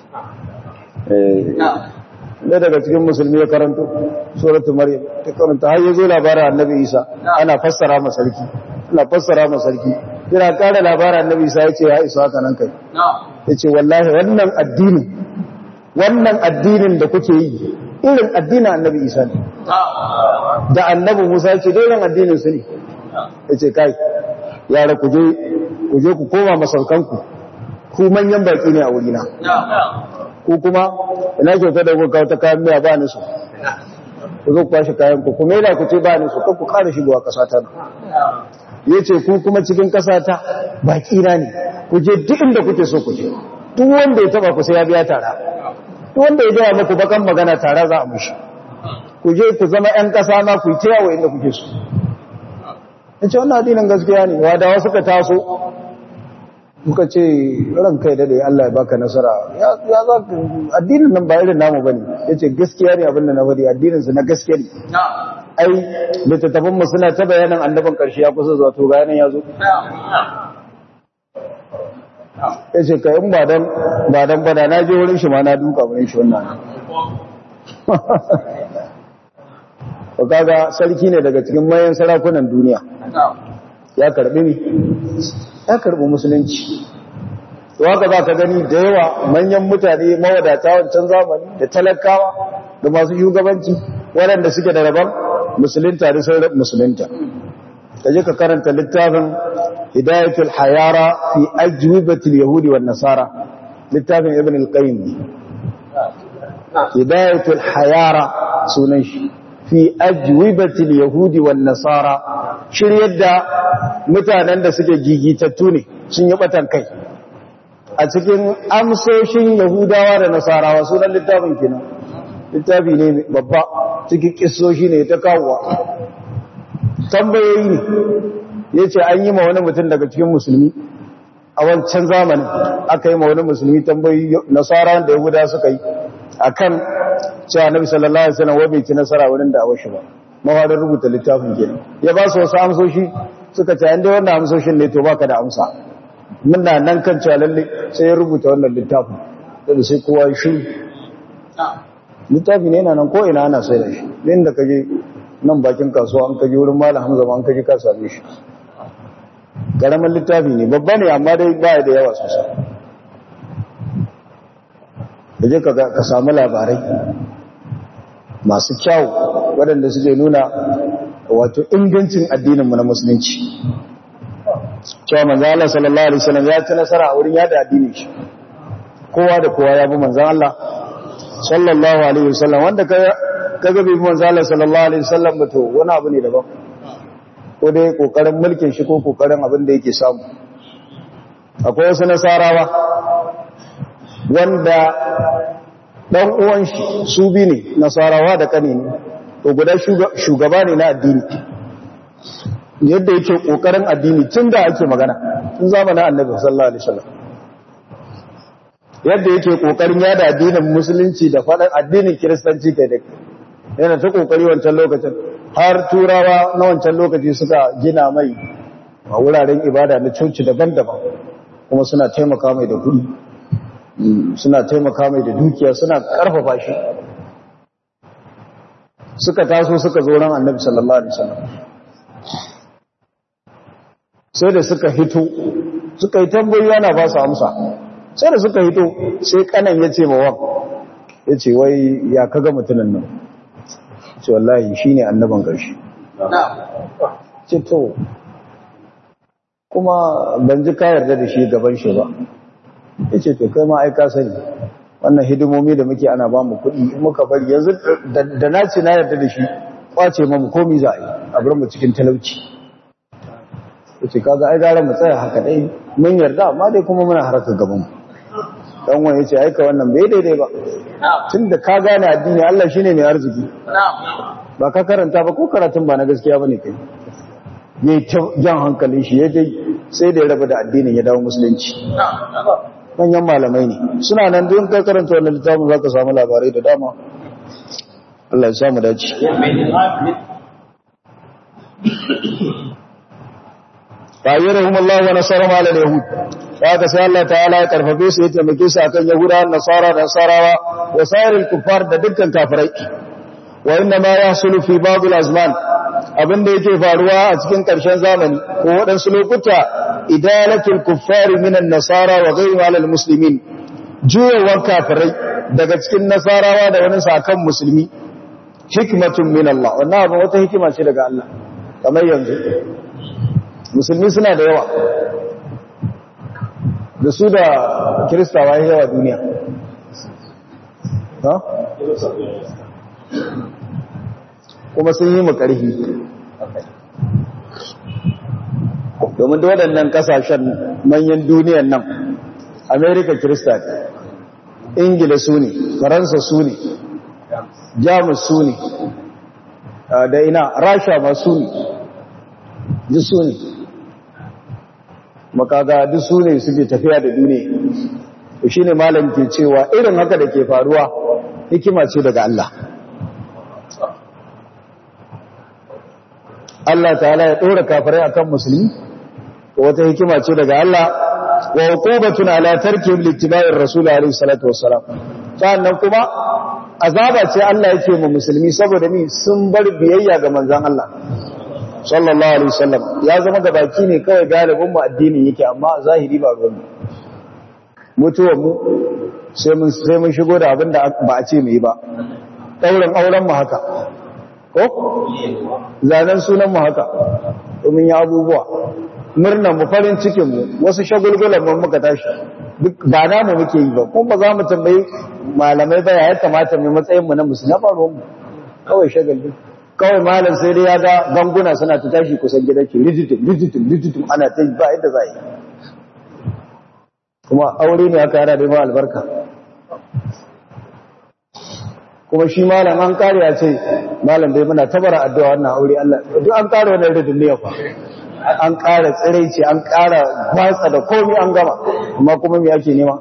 da daga cikin musulmi ya karanto suratul maryam ta karanta har yazo labarin annabi isa ana fassara masa sarki ana fassara masa sarki yana kare labarin annabi isa yace ya isa haka nan kai yace wallahi wannan addini wannan addinin da kuke yi irin addinin annabi isa ne da annabi musa yace dai irin addinin su ne yace kai yara ku je ku je ku koma masaukanku ku manyan baki ne a wurina ko kuma ina kyauta da kuka kawo ta kayan miya ba ni su ku zo kwashe kayan ku kuma yana ku ce ba ni su ku kara shigowa ƙasa ta ya ce ku kuma cikin ƙasa ta baƙi na ne ku je duk inda kuke so ku je duk wanda ya taba ku sai ya biya tara duk wanda ya gaya muku bakan magana tara za a mushi ku je ku zama ƴan ƙasa na ku yi ta yawo inda kuke so in ce wannan addinin gaskiya ne wadawa suka taso muka ce ran kai dade Allah ya baka nasara ya za ka addinin nan ba irin namu bane yace gaskiya ne abin da na bari addinin su na gaskiya ne ai littattafan mu suna ta bayanan annaban karshe ya kusa zuwa to bayanan ya zo yace kai in ba dan ba dan bada na je wurin shi ma na duka wurin shi wannan ko kaga sarki ne daga cikin mayan sarakunan duniya ya karbi ni ya karbi musulunci to haka za ka gani da yawa manyan mutane mawadata wancan zamani da talakawa da masu shugabanci waɗanda suke da rabon musulunta da sauran musulunta ka je ka karanta littafin hidayatul hayara fi ajwibatil yahudi wan nasara littafin ibn al-qayyim hidayatul hayara sunan shi fi ajwibatil yahudi wan nasara shiryar da mutanen da suke gigitattu ne sun yi batan kai a cikin amsoshin yahudawa da nasarawa sunan littafin kenan littafi ne babba cikin kissoshi ne ta kawowa tambayoyi ne ya ce an yi ma wani mutum daga cikin musulmi a wancan zamanin aka yi ma wani musulmi tambayoyi nasara da yahuda suka yi a kan cewa nabi sallallahu alaihi wasallam wabe ci nasara wurin da awashi ba mawadar rubuta littafin kenan ya ba su wasu amsoshi suka ce an dai wannan amsoshin ne to baka da amsa muna nan kan cewa lalle sai ya rubuta wannan littafin da sai kowa ya shiru littafi ne yana nan ko ina ana sai da shi inda kaje nan bakin kasuwa an kaje wurin malam Hamza ma an kaje ka same shi karamin littafi ne babba ne amma dai baya da yawa sosai kaje ka ka samu labarai masu kyau waɗanda suke nuna wato ingancin addininmu na musulunci cewa manzo Allah sallallahu alaihi wasallam ya ci nasara a wurin yada addinin shi kowa da kowa ya bi manzo Allah sallallahu alaihi wasallam wanda kaga bai bi manzo Allah sallallahu alaihi wasallam ba to wani abu ne daban ko dai kokarin mulkin shi ko kokarin abin da yake samu akwai wasu nasarawa wanda dan uwan shi su bi ne nasarawa da kane ne to guda shugaba ne na addini yadda yake kokarin addini tun da ake magana tun zamanin annabi sallallahu alaihi wasallam yadda yake kokarin yada addinin musulunci da faɗin addinin kiristanci kai da yana ta kokari wancan lokacin har turawa na wancan lokaci suka gina mai a wuraren ibada na coci daban-daban kuma suna taimaka mai da kuɗi suna taimaka mai da dukiya suna ƙarfafa shi suka taso suka zo ran annabi sallallahu alaihi wasallam sai da suka hito suka yi tambayi yana ba su amsa sai da suka hito sai kanan ya ce ma wan ya ce wai ya kaga mutunan nan ce wallahi shi ne annaban ƙarshe ce to kuma ban ji ka yarda da shi gaban shi ba ya ce to kai ma aika sani wannan hidimomi da muke ana ba mu kuɗi muka bari yanzu da na ce na yarda da shi kwace mamu komi za a yi a bar mu cikin talauci ya ce kaga ai gara mu tsaya haka dai mun yarda amma dai kuma muna haraka gaban mu dan wani yace aika wannan bai daidai ba tunda ka gane addini Allah shine mai arziki ba ka karanta ba ko karatun ba na gaskiya bane kai yayi jan hankalin shi ya dai sai da ya raba da addinin ya dawo musulunci manyan malamai ne suna nan don ka karanta wannan littafin zaka samu labarai da dama Allah ya samu dace fayyarahum Allah wa nasarahum ala al-yahud haka sai Allah ta'ala ya karfafe su ya taimake su akan yahuda nasara da nasarawa wa sairil kuffar da dukkan kafirai wa inna ma yahsulu fi ba'd al-azman abinda yake faruwa a cikin karshen zamani ko waɗansu lokuta idalatul kuffar min an-nasara wa ghayri ala al-muslimin juyawan kafirai daga cikin nasarawa da wani sakan musulmi hikmatun min Allah wannan abin wata hikima ce daga Allah kamar yanzu musulmi suna da yawa da su da kiristawa yawa duniya ha? kuma sun yi makarhi domin da waɗannan ƙasashen manyan duniyan nan amerika kirista ne ingila su ne faransa su ne jamus su ne da ina rasha ma su ne duk su ne makaga duk su ne suke tafiya da duniya to shine malam ke cewa irin haka da ke faruwa hikima ce daga Allah Allah ta'ala ya dora kafirai akan musulmi wata hikima ce daga Allah wa hukubatun ala tarkihim littiba'ir rasul alaihi salatu wassalam sannan kuma azaba ce Allah yake mu musulmi saboda ni sun bar biyayya ga manzon Allah sallallahu alaihi wasallam ya zama da baki ne kawai galibin mu addinin yake amma a zahiri ba ruwan mutuwar mu sai mun sai mun shigo da abin da ba a ce mu yi ba daurin auren mu haka ko zanen sunan mu haka domin ya abubuwa murnan mu farin cikin mu wasu shagulgulan mu muka tashi duk ba namu muke yi ba kuma ba za mu tambayi malamai ba ya kamata mu matsayin mu na musulmi ba ruwan mu kawai shagalin kawai malam sai dai ya ga ganguna suna ta tashi kusan gidan ki rijitum rijitum rijitum ana ta ba yadda za yi kuma aure ne aka yara da ma albarka kuma shi malam an kare ya ce malam dai muna tabara addu'a wannan aure Allah duk an kare wannan ridin ne fa an kara tsiraici an kara gwatsa da komai an gama amma kuma me yake nema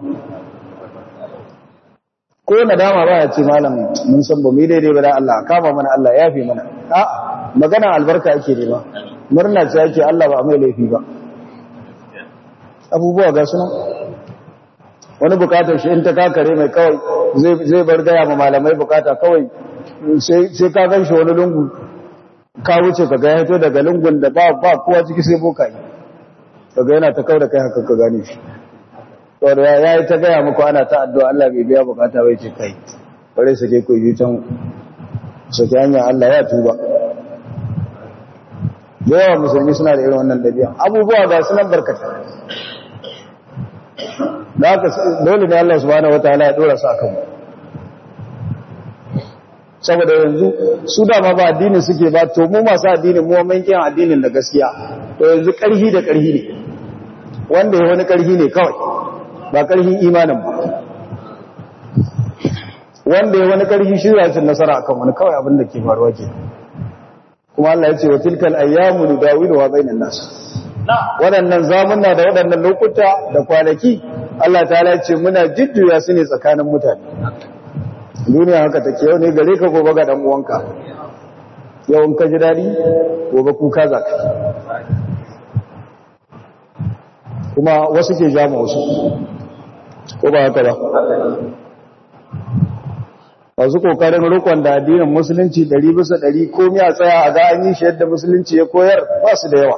ko nadama ba ya ce malam mun san ba mu daidai ba da Allah kama mana Allah ya fi mana a'a magana albarka ake nema murna ce ake Allah ba mai laifi ba abubuwa ga sunan wani bukatar shi in ta kakare mai kawai zai bar gaya ma malamai bukata kawai sai ka gan shi wani lungu ka wuce ka ga yato daga lungun da ba kowa ciki sai boka yi daga yana ta kawo da kai haka ka gane shi to da ya yi ta gaya muku ana ta addu'a Allah bai biya bukata bai ce kai bare su ke koyi can sake hanyar Allah ya tuba da yawa musulmi suna da irin wannan dabi'a abubuwa ga sunan barkata da haka dole ne Allah subhanahu wataala ya dora su akan saboda yanzu su dama ba addinin suke ba to mu masu addinin mu mun kiyan addinin da gaskiya to yanzu karhi da karhi ne wanda ya wani karhi ne kawai ba karhin imanin ba wanda ya wani karhi shi zai nasara akan wani kawai abin da ke faruwa ke kuma Allah ya ce wa tilkal ayyamu nudawiluha bainan nas waɗannan zamunna da waɗannan lokuta da kwanaki Allah ta ce muna jujjuya su ne tsakanin mutane duniya haka take yau ne gare ka gobe ga dan uwanka yau in ka ji dadi gobe kuka za ka kuma wasu ke jama wasu ko ba haka ba wasu kokarin rukun da addinin musulunci ɗari bisa ɗari komi a tsaya a ga an yi shi yadda musulunci ya koyar ba su da yawa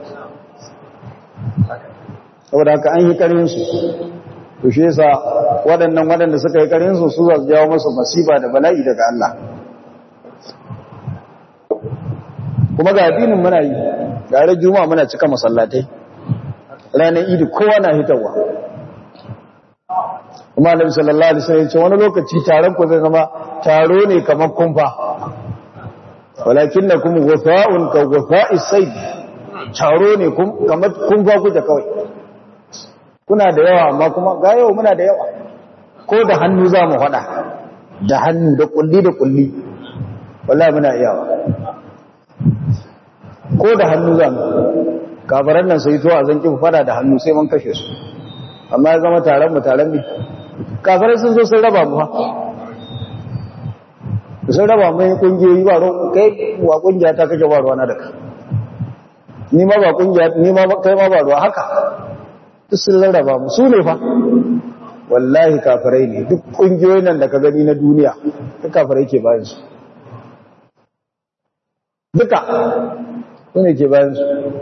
saboda haka an yi karinsu to shi yasa waɗannan waɗanda suka yi karinsu su za su jawo masu masiba da bala'i daga Allah kuma ga addinin muna yi gare juma'a muna cika masallatai ranar idi kowa na hitarwa kuma annabi sallallahu alaihi wasallam ce wani lokaci taron ku zai zama taro ne kamar kumfa walakinnakum ghufa'un ka ghufa'is sayd taro ne kamar kumfa kuke kawai kuna da yawa amma kuma ga yau muna da yawa ko da hannu za mu faɗa da hannu da kulli da kulli wallahi muna iyawa ko da hannu za mu kafaran nan sai to a zanki faɗa da hannu sai mun kashe su amma ya zama taron mu taron mu kafarai sun zo sun raba mu ha sun raba mu kungiyoyi ba ro kai wa kungiya ta kake ba ruwa na da ka ni ma ba kungiya ni ma kai ma ba ruwa haka duk sun rarraba mu su ne fa wallahi kafirai ne duk kungiyoyin nan da ka gani na duniya duk kafirai ke bayan su duka su ne ke bayan su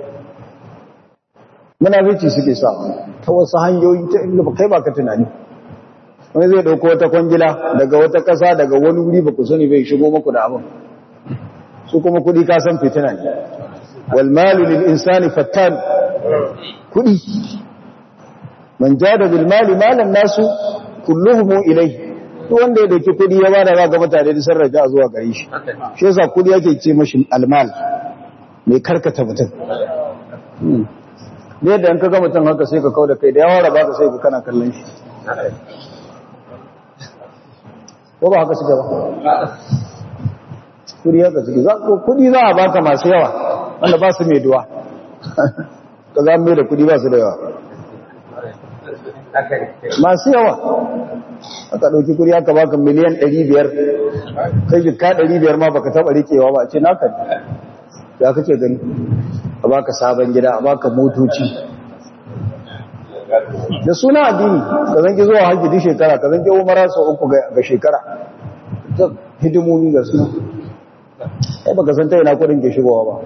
munafici suke sa ta wasu hanyoyi ta inda ba kai ba ka tunani wani zai dauko wata kwangila daga wata kasa daga wani wuri ba ku sani bai shigo maku da abin su kuma kudi ka san fitina ne wal malu lil insani fattan kudi man jada bil mali malan nasu kulluhum ilai to wanda ya dauki kudi ya bada ga mutane da sarrafa zuwa gare shi shi yasa kudi yake ce mashi almal mai karkata mutum ne yadda in ka ga mutum haka sai ka kau da kai da yawa raba ka sai ka kana kallon shi ko ba haka suke ba kudi haka suke kudi za a baka masu yawa wanda ba su mai duwa ka za mai da kudi ba su da yawa masu yawa aka ɗauki kudi aka baka miliyan 500 kai jika 500 ma baka taɓa rikewa ba a ce naka ya kake gani a baka sabon gida a baka motoci da suna addini ka zanki zuwa hajji duk shekara ka zanki umara sau uku ga shekara ta hidimomi ga suna ai baka san ta yana kudin ke shigowa ba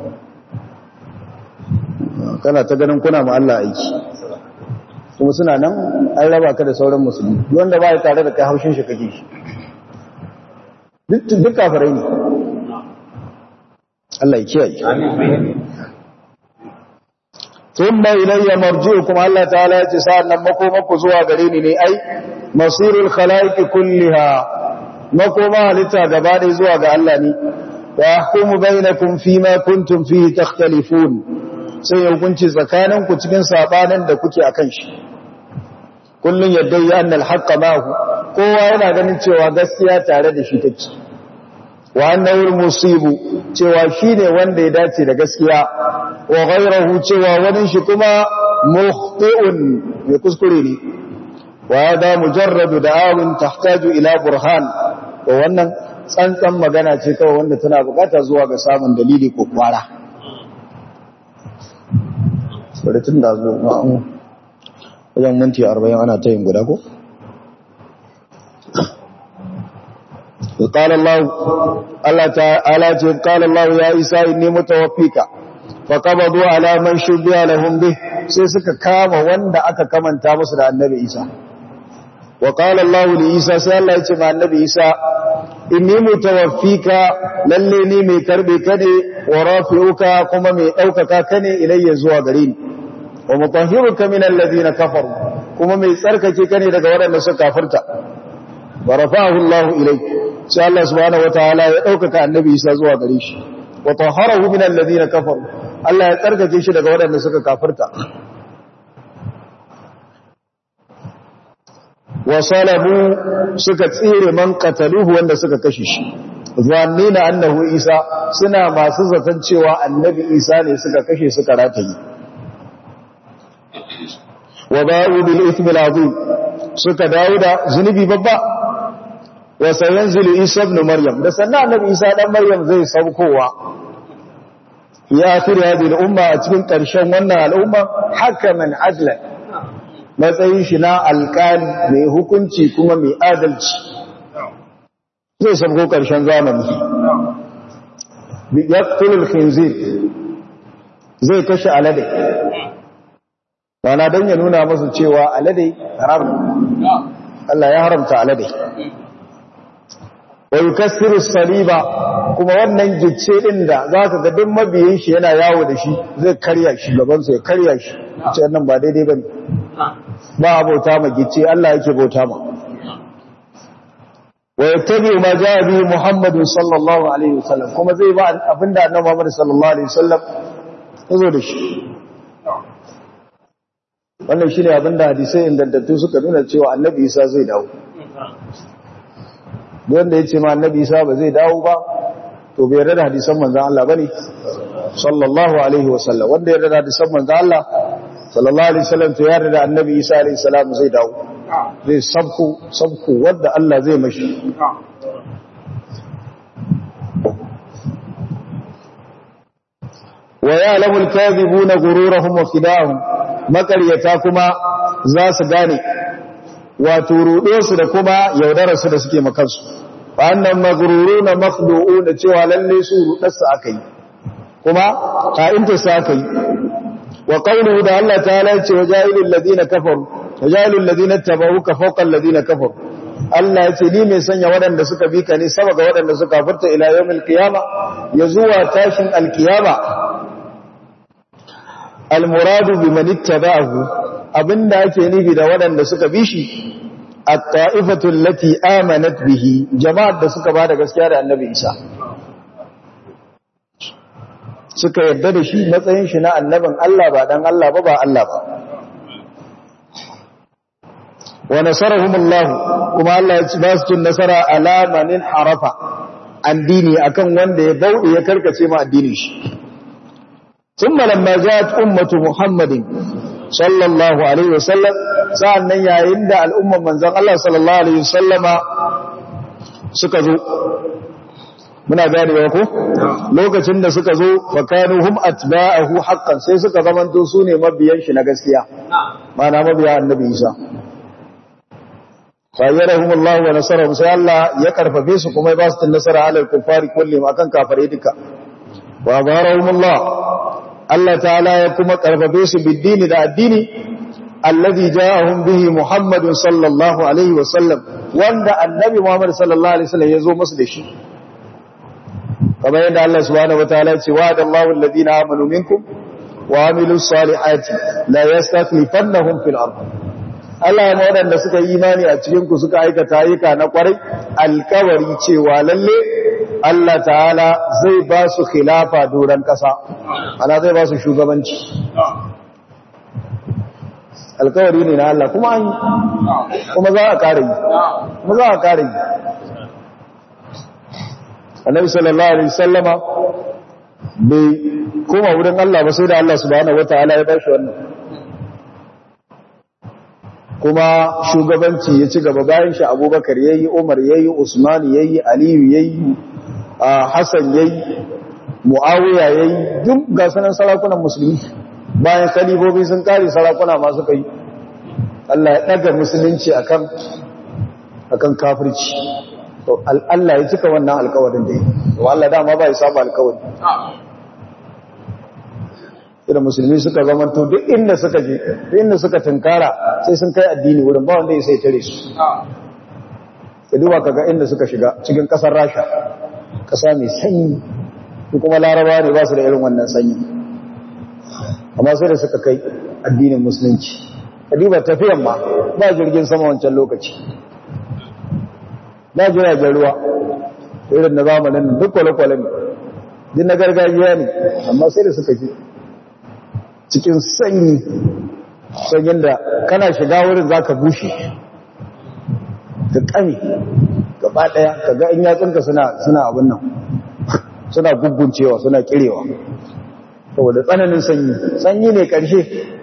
kana ta ganin kuna ma Allah aiki kuma suna nan an raba ka da sauran musulmi wanda ba ya tare da kai haushin shi kake shi duk kafirai ne Allah ya kiyaye thumma ilayya marji'ukum Allah ta'ala ya ce sa'annan makomanku zuwa gare ni ne ai masirul khalaiqi kulliha makoma halitta gaba ɗaya zuwa ga Allah ne wa yahkumu bainakum fima kuntum fihi takhtalifun sai ya hukunci tsakaninku cikin sabanin da kuke akan shi kullun yadda ya annal haqqa mahu kowa yana ganin cewa gaskiya tare da shi take wa annahu musibu cewa shine wanda ya dace da gaskiya wa ghayruhu cewa wani shi kuma mukhti'un ya kuskure ne wa hada mujarradu da'awin tahtaju ila burhan to wannan tsantsan magana ce kawai wanda tana bukata zuwa ga samun dalili ko kwara bari tun da zo wajen minti 40 ana ta yin guda ko قال الله الله تعالى قال الله يا عيسى اني متوفيك فقبضوا على من شبه لهم به sai suka kama wanda aka kamanta musu da annabi Isa wa qala Allah li Isa sai Allah ya ce ma annabi Isa inni mutawaffika lalle ni mai karbe ka ne wa rafi'uka kuma mai daukaka ka ne ilayya zuwa gare ni wa mutahhiruka min alladhina kafaru kuma mai tsarkake ka ne daga waɗanda suka kafirta wa rafa'ahu Allah ilayka sai Allah subhanahu wataala ya daukaka annabi Isa zuwa gare shi wa tahharahu min alladhina kafaru Allah ya tsarkake shi daga waɗanda suka kafirta wa salabu suka tsire man qataluhu wanda suka kashe shi zannina annahu Isa suna masu zaton cewa annabi Isa ne suka kashe suka rataye wa ba'u bil ithmi al-azim suka dawo da zunubi babba wa sayanzilu Isa ibn Maryam da sannan annabi Isa dan Maryam zai saukowa ya akhir hadhihi al-umma a cikin ƙarshen wannan al'umma hakaman adla matsayin shi na alƙali mai hukunci kuma mai adalci zai sauko ƙarshen zamani bi yaqtulul khinzir zai kashe alade wana dan ya nuna musu cewa alade haram Allah ya haramta alade wa yukassiru saliba kuma wannan gicce din da zaka ga duk mabiyin shi yana yawo da shi zai karya shi gaban sa ya karya shi ce nan ba daidai bane ba abota ma gicce Allah yake bauta ma wa yattabi ma jaa bi Muhammad sallallahu alaihi wasallam kuma zai ba abinda annabi Muhammad sallallahu alaihi wasallam yazo da shi wannan shine abinda hadisai indantattu suka nuna cewa annabi Isa zai dawo wanda ya ce ma annabi isa ba zai dawo ba to bai yarda da hadisan manzan Allah bane sallallahu alaihi wasallam wanda yarda da hadisan manzan Allah sallallahu alaihi wasallam to yarda da annabi isa alaihi salam zai dawo zai sabku sabku wanda Allah zai mashi wa ya'lamu al-kadhibuna ghururahum wa khida'ahum makaryata kuma za su gane wato ruɗe da kuma yaudararsu da suke makansu wannan magururu na makhdu'u da cewa lalle su ruɗarsa aka yi kuma ka'intarsa aka yi wa qawluhu da Allah ta'ala ya ce wa jahilul ladina kafaru wa jahilul ladina tabauka fawqa alladina kafaru Allah ya ce ni mai sanya waɗanda suka bi ka ne sama ga waɗanda suka furta ila yawmil qiyama ya zuwa tashin alqiyama almuradu biman ittaba'ahu abinda ake nufi da waɗanda suka bi shi at-ta'ifatu allati amanat bihi jama'ar da suka bada gaskiya da annabi Isa suka yarda da shi matsayin shi na annabin Allah ba dan Allah ba ba Allah ba wa nasarahum Allah kuma Allah ya ci ba su cin nasara ala manin harafa an dini akan wanda ya bauɗe ya karkace ma addinin shi ثم لما جاءت أمة محمد صلى الله عليه وسلم sa'annan yayin da al'umman manzon Allah sallallahu alaihi wasallama suka zo muna ganewa ko lokacin da suka zo fakanu hum atba'ahu haqqan sai suka zamanto su ne mabiyan shi na gaskiya mana mabiya annabi Isa fayyarahum Allah wa nasarahum sai Allah ya karfafe su kuma ya ba su nasara alal kuffari kullum akan kafare duka wa barahum Allah Allah ta'ala ya kuma karfafe su biddini da addini alladhi ja'ahum bihi Muhammad sallallahu alaihi wa sallam wanda annabi Muhammad sallallahu alaihi wasallam ya zo musu da shi kamar yadda Allah subhanahu wataala ya ce wa'ada Allahu alladhina amanu minkum wa amilus salihati la yastakhlifannahum fil ard Allah ya waɗanda suka yi imani a cikin ku suka aikata ayyuka na kwarai alkawari cewa lalle Allah ta'ala zai ba su khilafa doron ƙasa ana zai ba su shugabanci alkawari ne na Allah kuma an kuma za a kare yi kuma za a kare yi annabi sallallahu alaihi sallama bai koma wurin Allah ba sai da Allah subhanahu wataala ya bashi wannan kuma shugabanci ya ci gaba bayan shi Abubakar yayi Umar yayi Usman yayi Aliyu yayi Hassan yayi Muawiya yayi duk ga sanan sarakunan musulmi bayan kalibobi sun kare sarakuna masu kai Allah ya daga musulunci akan akan kafirci to Allah ya cika wannan alƙawarin da yi to Allah dama ba ya saba alƙawari idan musulmi suka zamanto duk inda suka je duk inda suka tunkara sai sun kai addini wurin ba wanda ya sai tare su ka duba kaga inda suka shiga cikin kasar Rasha kasa mai sanyi kuma Laraba ne ba su da irin wannan sanyi amma sai da suka kai addinin musulunci kadiba tafiyan ma ba jirgin sama wancan lokaci ba jiragen ruwa irin na zamanin duk kwale-kwale ne din na gargajiya ne amma sai da suka ji cikin sanyi sanyin da kana shiga wurin za ka bushe ka kame gaba daya ka ga in yatsunka suna abin nan suna guguncewa suna kirewa saboda tsananin sanyi sanyi ne ƙarshe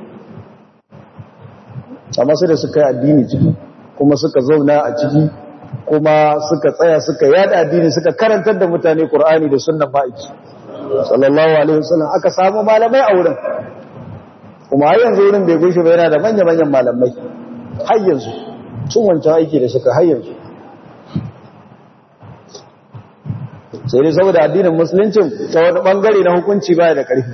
amma sai da suka yi addini ciki kuma suka zauna a ciki kuma suka tsaya suka yada addini suka karantar da mutane Qur'ani da sunnan ma'aiki sallallahu alaihi wasallam aka samu malamai a wurin kuma har yanzu wurin bai gushe ba yana da manya-manyan malamai har yanzu sun wancan aiki da suka har yanzu sai dai saboda addinin musuluncin ta wani bangare na hukunci baya da ƙarfi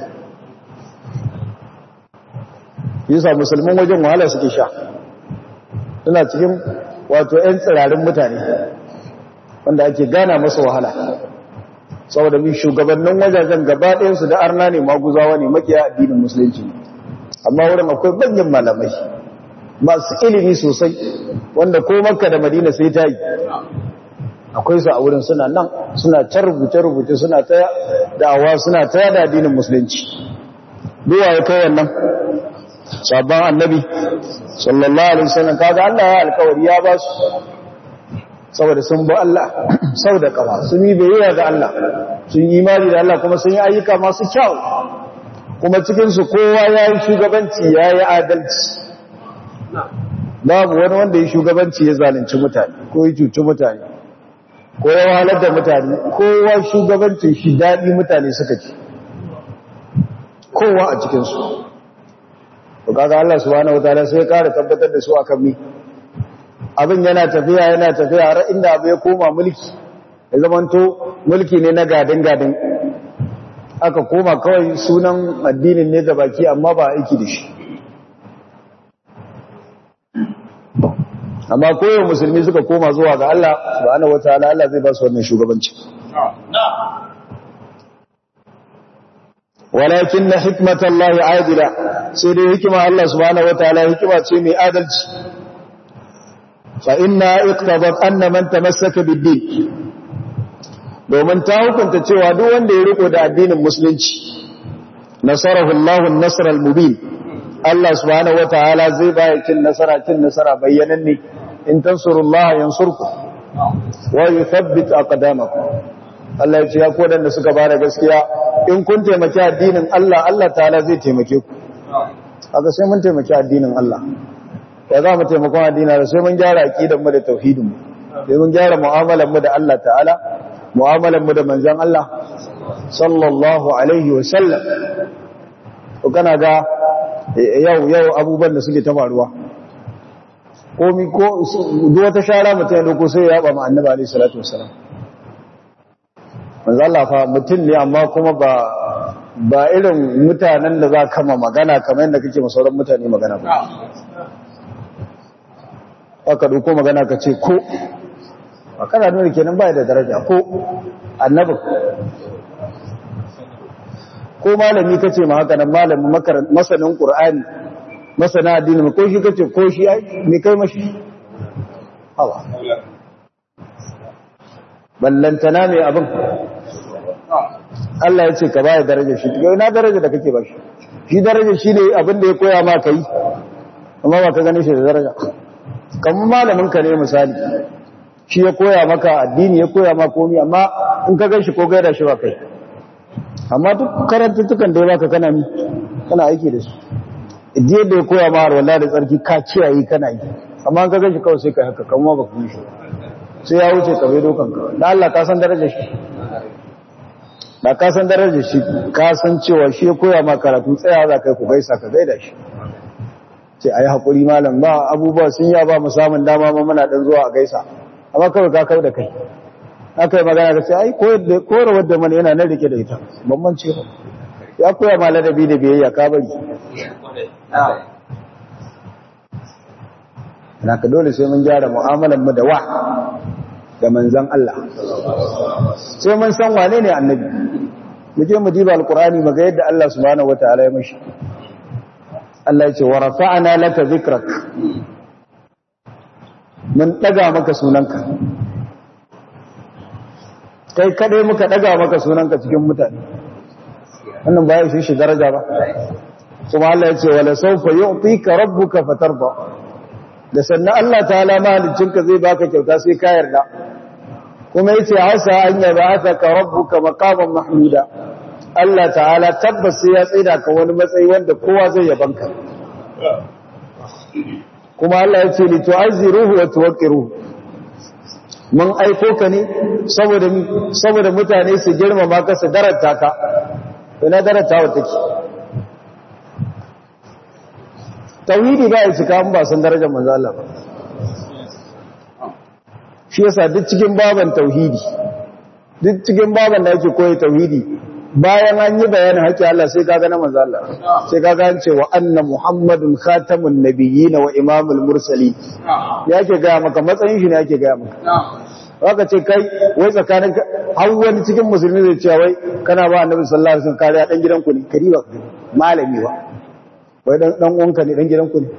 yasa musulman wajen wahala suke sha suna cikin wato 'yan tsirarin mutane wanda ake gana masa wahala saboda bi shugabannin wajajen gaba ɗayansu da arna ne maguzawa ne makiya addinin musulunci amma wurin akwai manyan malamai masu ilimi sosai wanda ko makka da madina sai ta yi akwai su a wurin suna nan suna ta rubuce-rubuce suna ta da'awa suna ta yada addinin musulunci duwa ya kai wannan sabon annabi sallallahu alaihi wasallam kaga Allah ya alkawari ya ba su saboda sun bi Allah sau da kafa sun yi bayyana ga Allah sun yi imani da Allah kuma sun yi ayyuka masu kyau kuma cikin su kowa ya yi shugabanci ya yi adalci babu wani wanda ya shugabanci ya zalunci mutane ko ya cuci mutane ko ya wahalar da mutane kowa shugabancin shi daɗi mutane suka ci kowa a cikinsu to kaga Allah subhanahu wataala sai ya ƙara tabbatar da su akan mi abin yana tafiya yana tafiya har inda abu ya koma mulki ya zamanto mulki ne na gadin gadin aka koma kawai sunan addinin ne ga baki amma ba aiki da shi amma koyon musulmi suka koma zuwa ga Allah subhanahu wataala Allah zai ba su wannan shugabanci walakin na hikmatan Allah adila sai dai hikima Allah subhanahu wataala hikima ce mai adalci fa inna iqtadat anna man tamassaka bid-din domin ta hukunta cewa duk wanda ya riko da addinin musulunci nasarahu Allah an-nasr al-mubin Allah subhanahu wataala zai bayar cin nasara cin nasara bayyananne in tansurullaha yansurku wa yuthabbit aqdamakum Allah ya ce ya kodan da suka bada gaskiya in kun taimaki addinin Allah Allah ta'ala zai taimake ku haka sai mun taimaki addinin Allah ya za mu taimakon addinin Allah sai mun gyara aqidar mu da tauhidin mu sai mun gyara mu'amalar mu da Allah ta'ala mu'amalar mu da manzon Allah sallallahu alaihi wa sallam to kana ga yau yau abubuwan da suke ta faruwa komi ko duk wata shara mutum ya doko sai ya yaba ma annabi alaihi salatu wasalam manzo Allah fa mutum ne amma kuma ba ba irin mutanen da za ka ma magana kamar yadda kake masauran mutane magana ba aka doko magana ka ce ko a kana nuna kenan ba da daraja ko annabi ko malami kace ma haka nan malamin masanin qur'ani masana addini ko shi kace ko shi ai me kai mashi hawa ballantana mai abin Allah ya ce ka baya daraja shi kai na daraja da kake bashi shi daraja shi ne abin da ya koya ma kai amma ba ka gane shi da daraja kamar malamin ka ne misali shi ya koya maka addini ya koya ma komi amma in ka gan shi ko gaida shi ba kai amma duk karantattukan da ya baka kana mi kana aiki da su idan da ya koya ma har wallahi da tsarki ka ciyayi kana yi amma in ka gan shi kawai sai ka haka kamar ba ku shi sai ya wuce ka bai dokan ka da Allah ka san darajar shi da ka san darajar shi ka san cewa shi ya koya ma karatu tsaya za kai ku gaisa ka gaida shi ce ayi hakuri malam ba abubuwa sun ya ba mu samun dama ma muna dan zuwa a gaisa amma kawai ka kau da kai aka yi magana ka ce ai koyarwar da mana yana nan rike da ita bamban ce ba ya koya ma ladabi da biyayya ka bari na ka dole sai mun gyara mu'amalar mu da wa da manzan Allah sai mun san wane ne annabi mu je mu diba alqur'ani mu ga yadda Allah subhanahu wataala ya mishi Allah ya ce wa rafa'na laka dhikrak mun daga maka sunanka kai kadai muka daga maka sunanka cikin mutane wannan ba ya shi shi daraja ba kuma Allah ya ce wala sawfa yu'tika rabbuka fatarda da sannan Allah ta'ala mahaliccinka zai baka kyauta sai ka yarda kuma yace asa an yab'athaka rabbuka maqaman mahmuda Allah ta'ala tabbas sai ya tsaida ka wani matsayi wanda kowa zai yabanka kuma Allah yace li tu'azziruhu wa tuwaqqiruhu mun aiko ka ne saboda saboda mutane su girmama ka su darata ka ina darata wa take tauhidi ba ya cika ba san darajar manzo Allah ba shi yasa duk cikin baban tauhidi duk cikin baban da yake koyi tauhidi bayan an yi bayanin haƙƙi Allah sai kaga na manzo Allah sai kaga an ce wa anna muhammadun khatamun nabiyyin wa imamul mursalin yake ga maka matsayin shi ne yake ga maka haka ce kai wai tsakanin har wani cikin musulmi zai ce wai kana ba annabi sallallahu alaihi wasallam kariya dan gidanku ne kariba malami ba wai dan uwanka ne dan gidanku ne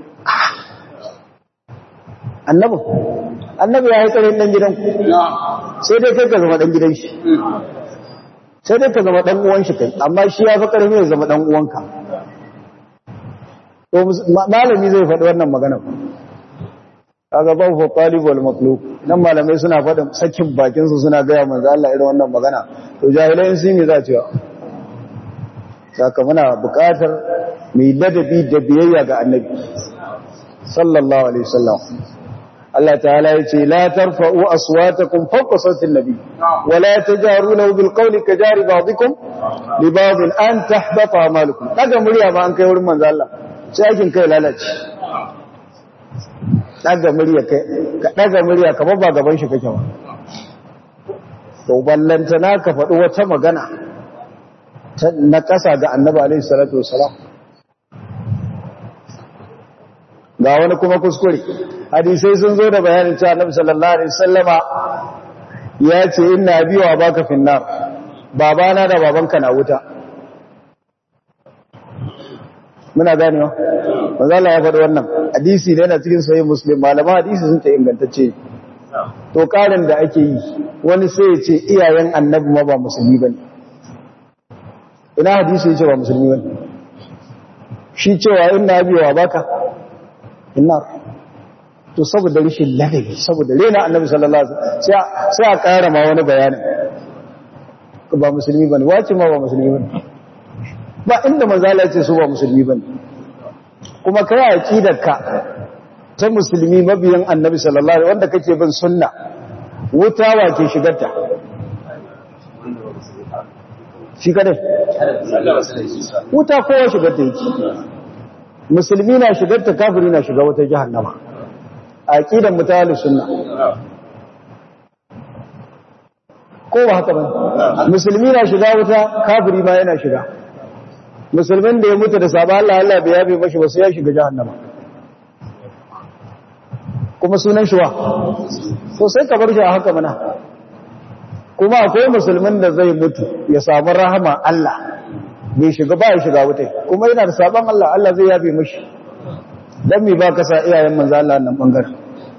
annabi annabi ya yi tsarin dan gidanku sai dai kai ka zama dan gidan shi sai dai ka zama dan uwan shi kai amma shi ya fi karfi ya zama dan uwanka to malami zai faɗi wannan magana kaga ba fa talib wal matlub nan malamai suna faɗin sakin bakin su suna ga manzo Allah irin wannan magana to jahilai sun yi za cewa saka muna buƙatar mai ladabi da biyayya ga annabi sallallahu alaihi wasallam Allah ta'ala yace la tarfa'u aswatakum fawqa sawti an-nabi wa la tajaru lahu bil qawli kajari ba'dikum li ba'd an tahbata a'malukum daga murya ba an kai wurin manzo Allah sai aikin kai lalace daga murya kai ka daga murya kamar ba gaban shi kake ba to ballantana ka faɗi wata magana na ƙasa ga annabi alaihi salatu wasalam ga wani kuma kuskure hadisai sun zo da bayanin cewa annabi sallallahu alaihi wasallama ya ce inna abi wa baka finnar babana da babanka na wuta muna ganewa manzo Allah ya faɗi wannan hadisi ne yana cikin sahih muslim malama hadisi sun ta ingantacce to karin da ake yi wani sai ya ce iyayen annabi ma ba musulmi bane ina hadisi ya ce ba musulmi bane shi cewa inna abi wa baka innar to saboda rishin ladabi saboda rena annabi sallallahu alaihi wasallam sai a ƙara ma wani bayani ba musulmi bane wace ma ba musulmi bane ba inda manzo Allah ya ce su ba musulmi bane kuma kai aqidarka ta musulmi mabiyan annabi sallallahu alaihi wanda kake bin sunna wuta wa ke shigarta shi kadai wuta kowa shigarta yake musulmi na shigarta kafiri na shiga wata jahannama a aqidan mutawalli sunna ko ba haka ba musulmi na shiga wuta kafiri ma yana shiga musulmin da ya mutu da sabon Allah Allah bai yabe mashi ba sai ya shiga jahannama kuma sunan shi wa to sai ka bar shi a haka mana kuma akwai musulmin da zai mutu ya samu rahama Allah bai shiga ba ya shiga wutai kuma yana da sabon Allah Allah zai yabe mishi dan me ba ka sa iyayen manzo Allah nan bangaren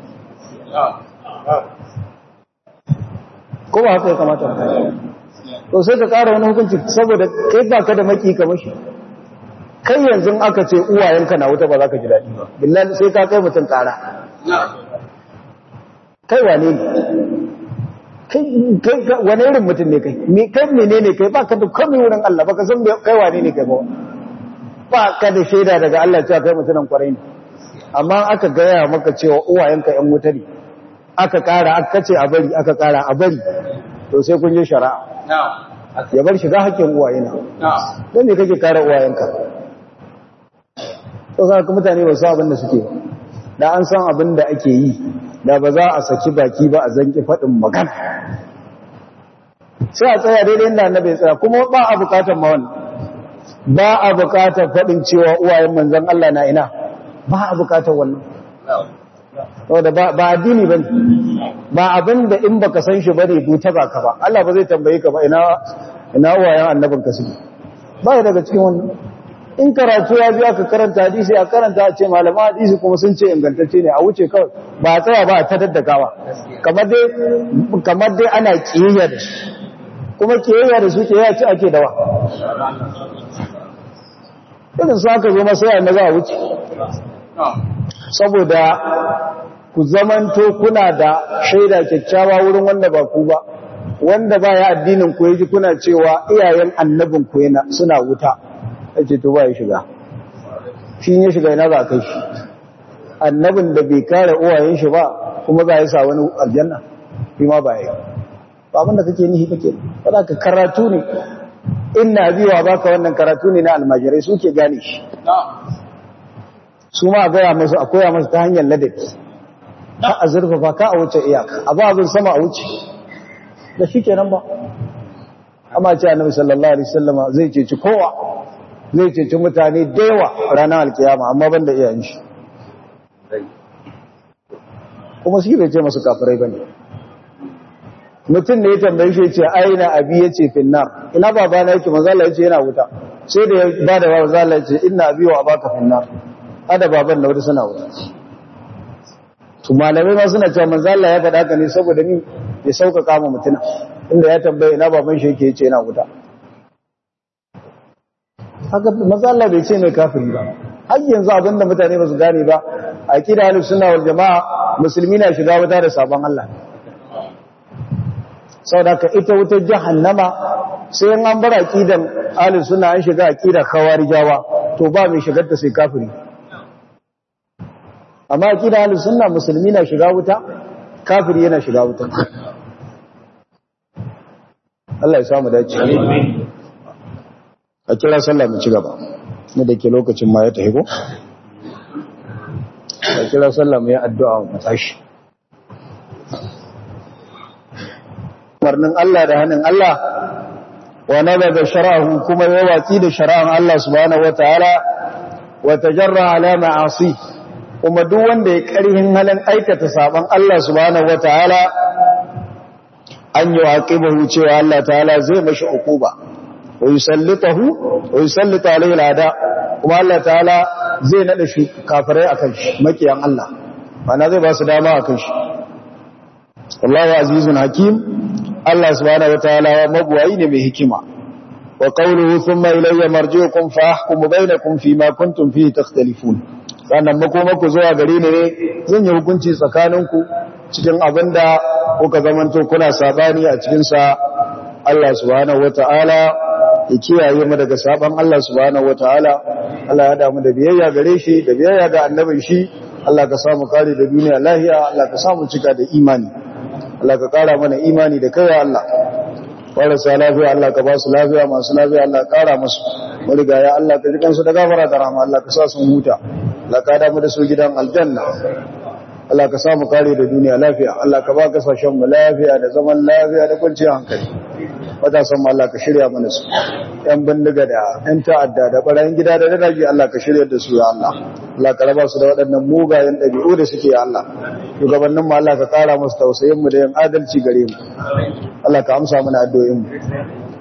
ko ba haka ya kamata to sai ka ƙara wani hukunci saboda kai ba ka da maki kamar shi kai yanzu aka ce uwayenka na wuta ba za ka ji daɗi ba billahi sai ka kai mutum ƙara kai wane ne kai wane irin mutum ne kai me kai menene kai ba ka da komai wurin Allah ba ka san kai wane ne kai ba ba ka da shaida daga Allah cewa kai mutumin kwarai ne amma aka gaya maka cewa uwayenka ƴan wuta ne aka ƙara aka ce a bari aka ƙara a bari to sai kun je shari'a ya bar shiga haƙƙin uwayena don ne kake kare uwayenka to za ka mutane ba su abin da suke da an san abin da ake yi da ba za a saki baki ba a zanki faɗin magana sai a tsaya daidai inda annabi ya tsaya kuma ba a bukatar ma wannan ba a bukatar faɗin cewa uwayen manzon Allah na ina ba a bukatar wannan saboda ba addini bane ba abin da in baka san shi bane duta ba ka ba Allah ba zai tambaye ka ba ina ina uwayen annabin ka suke ba daga cikin wannan in karatu ya biya ka karanta hadisi a karanta a ce malama hadisi kuma sun ce ingantacce ne a wuce kawai ba a tsaya ba a ta daddakawa kamar dai kamar dai ana kiyayya da su kuma kiyayya da su kiyayya ce ake dawa irin su aka zo masa yana za a wuce saboda ku zamanto kuna da shaida kyakkyawa wurin wanda ba ku ba wanda ba ya addinin ku yaji kuna cewa iyayen annabin ku yana suna wuta ake to ba ya shiga shi ya shiga yana za a kai shi annabin da bai kare uwayen shi ba kuma za ya sa wani aljanna shi ma ba ya ba abin da kake nihi kake ba ka karatu ne ina biyawa baka wannan karatu ne na almajirai suke gane shi su ma a gaya masu a koya masu ta hanyar ladabi ka a zurfafa ka a wuce iyaka a ba abin sama a wuce da shi kenan ba amma ce annabi sallallahu alaihi wasallama zai ceci kowa zai ceci mutane da yawa ranar alkiyama amma ban da iyayen shi kuma shi bai ce masu kafirai bane mutum ne ya tambaye shi ce aina abi yace finnar ina baba na yake manzo Allah yace yana wuta sai da ya bada wa manzo Allah yace inna abi wa abaka finnar ada baban da wata suna wuta to malamai ma suna cewa manzo Allah ya faɗa haka ne saboda ni ya sauƙaƙa ma mutuna inda ya tambaye ina baban shi yake yace yana wuta haka manzo Allah bai ce mai kafiri ba har yanzu abinda mutane ba su gane ba aqida ahlus sunna wal jamaa musulmi na shiga wuta da sabon Allah saboda ka ita wutar jahannama sai an bar aqidan ahlus sunna an shiga aqidar khawarijawa to ba mai shigar ta sai kafiri amma aqida ahlus sunna musulmi na shiga wuta kafiri yana shiga wuta Allah ya samu dace a kira sallah mu ci gaba ne da ke lokacin ma ya tafi ko a kira sallah mu yi addu'a mu tashi umarnin Allah da hannun Allah wa nabaga shara'ahu kuma ya watsi da shara'an Allah subhanahu wataala wa tajarra ala ma'asi kuma duk wanda ya karhin halin aikata saban Allah subhanahu wataala an yi waqibahu cewa Allah ta'ala zai mashi ukuba wa yusallitahu wa yusallita alayhi al'ada kuma Allah ta'ala zai nada shi kafirai akan shi makiyan Allah mana zai ba su dama akan shi wallahu azizun hakim Allah subhanahu wataala mabuwayi ne mai hikima wa qawluhu thumma ilayya marji'ukum fa ahkumu bainakum fima kuntum fihi takhtalifun sannan makomako zuwa gare ni ne zan yi hukunci tsakaninku cikin abinda kuka zamanto kuna sabani a cikin sa Allah subhanahu wataala ya kiyaye mu daga saban Allah subhanahu wataala Allah ya damu da biyayya gare shi da biyayya ga annabin shi Allah ka samu kare da duniya lahiya Allah ka samu cika da imani Allah ka kara mana imani da kai Allah marasa lafiya Allah ka ba su lafiya masu lafiya Allah ka kara musu marigaya Allah ka ji kansu da gafara da rahama Allah ka sa sun huta Allah ka damu da su gidan aljanna Allah ka samu kare da duniya lafiya Allah ka ba kasashen mu lafiya da zaman lafiya da kwanciyar hankali matasan mu Allah ka shirya mana su yan bindiga da yan ta'adda da barayin gida da dadaji Allah ka shirya da su ya Allah Allah ka raba su da waɗannan mugayen ɗabi'u da suke ya Allah shugabannin mu Allah ka kara musu tausayin mu da yin adalci gare mu Allah ka amsa mana addu'o'in mu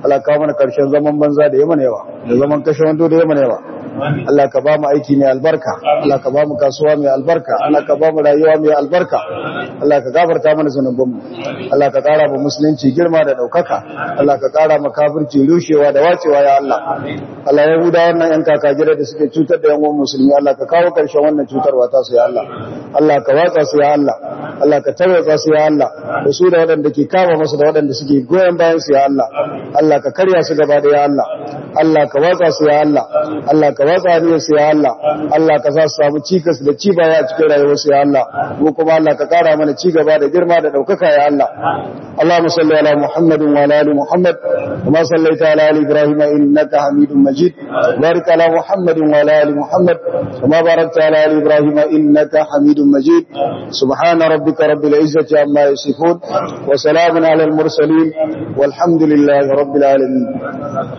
Allah ka mana karshen zaman banza da yaman yawa da zaman kashe wando da yaman yawa Allah ka ba mu aiki mai albarka Allah ka ba mu kasuwa mai albarka Allah ka ba mu rayuwa mai albarka Allah ka gafarta mana zanubanmu Allah ka kara mu musulunci girma da daukaka Allah ka kara mu kafirci rushewa da wacewa ya Allah Allah ya huda wannan yan kaka gida da suke cutar da yan uwan musulmi Allah ka kawo karshen wannan cutarwa ta su ya Allah Allah ka watsa su ya Allah Allah ka tarwatsa su ya Allah da su da waɗanda ke kama masu da waɗanda suke goyon bayan su ya Allah Allah ka karya su gaba da ya Allah Allah ka watsa su ya Allah Allah ka watsa ne su ya Allah Allah ka sa su samu cikas da ci baya a cikin rayuwar su ya Allah mu kuma Allah ka kara mana ci gaba da girma da daukaka ya Allah Allahumma salli ala Muhammadin wa ala ali Muhammad kama sallaita ala ali Ibrahim innaka Hamidum Majid barik ala Muhammadin wa ala ali Muhammad kama barakta ala ali Ibrahim innaka Hamidum Majid subhana rabbika rabbil izzati amma yasifun wa salamun ala al mursalin والحمد لله رب العالمين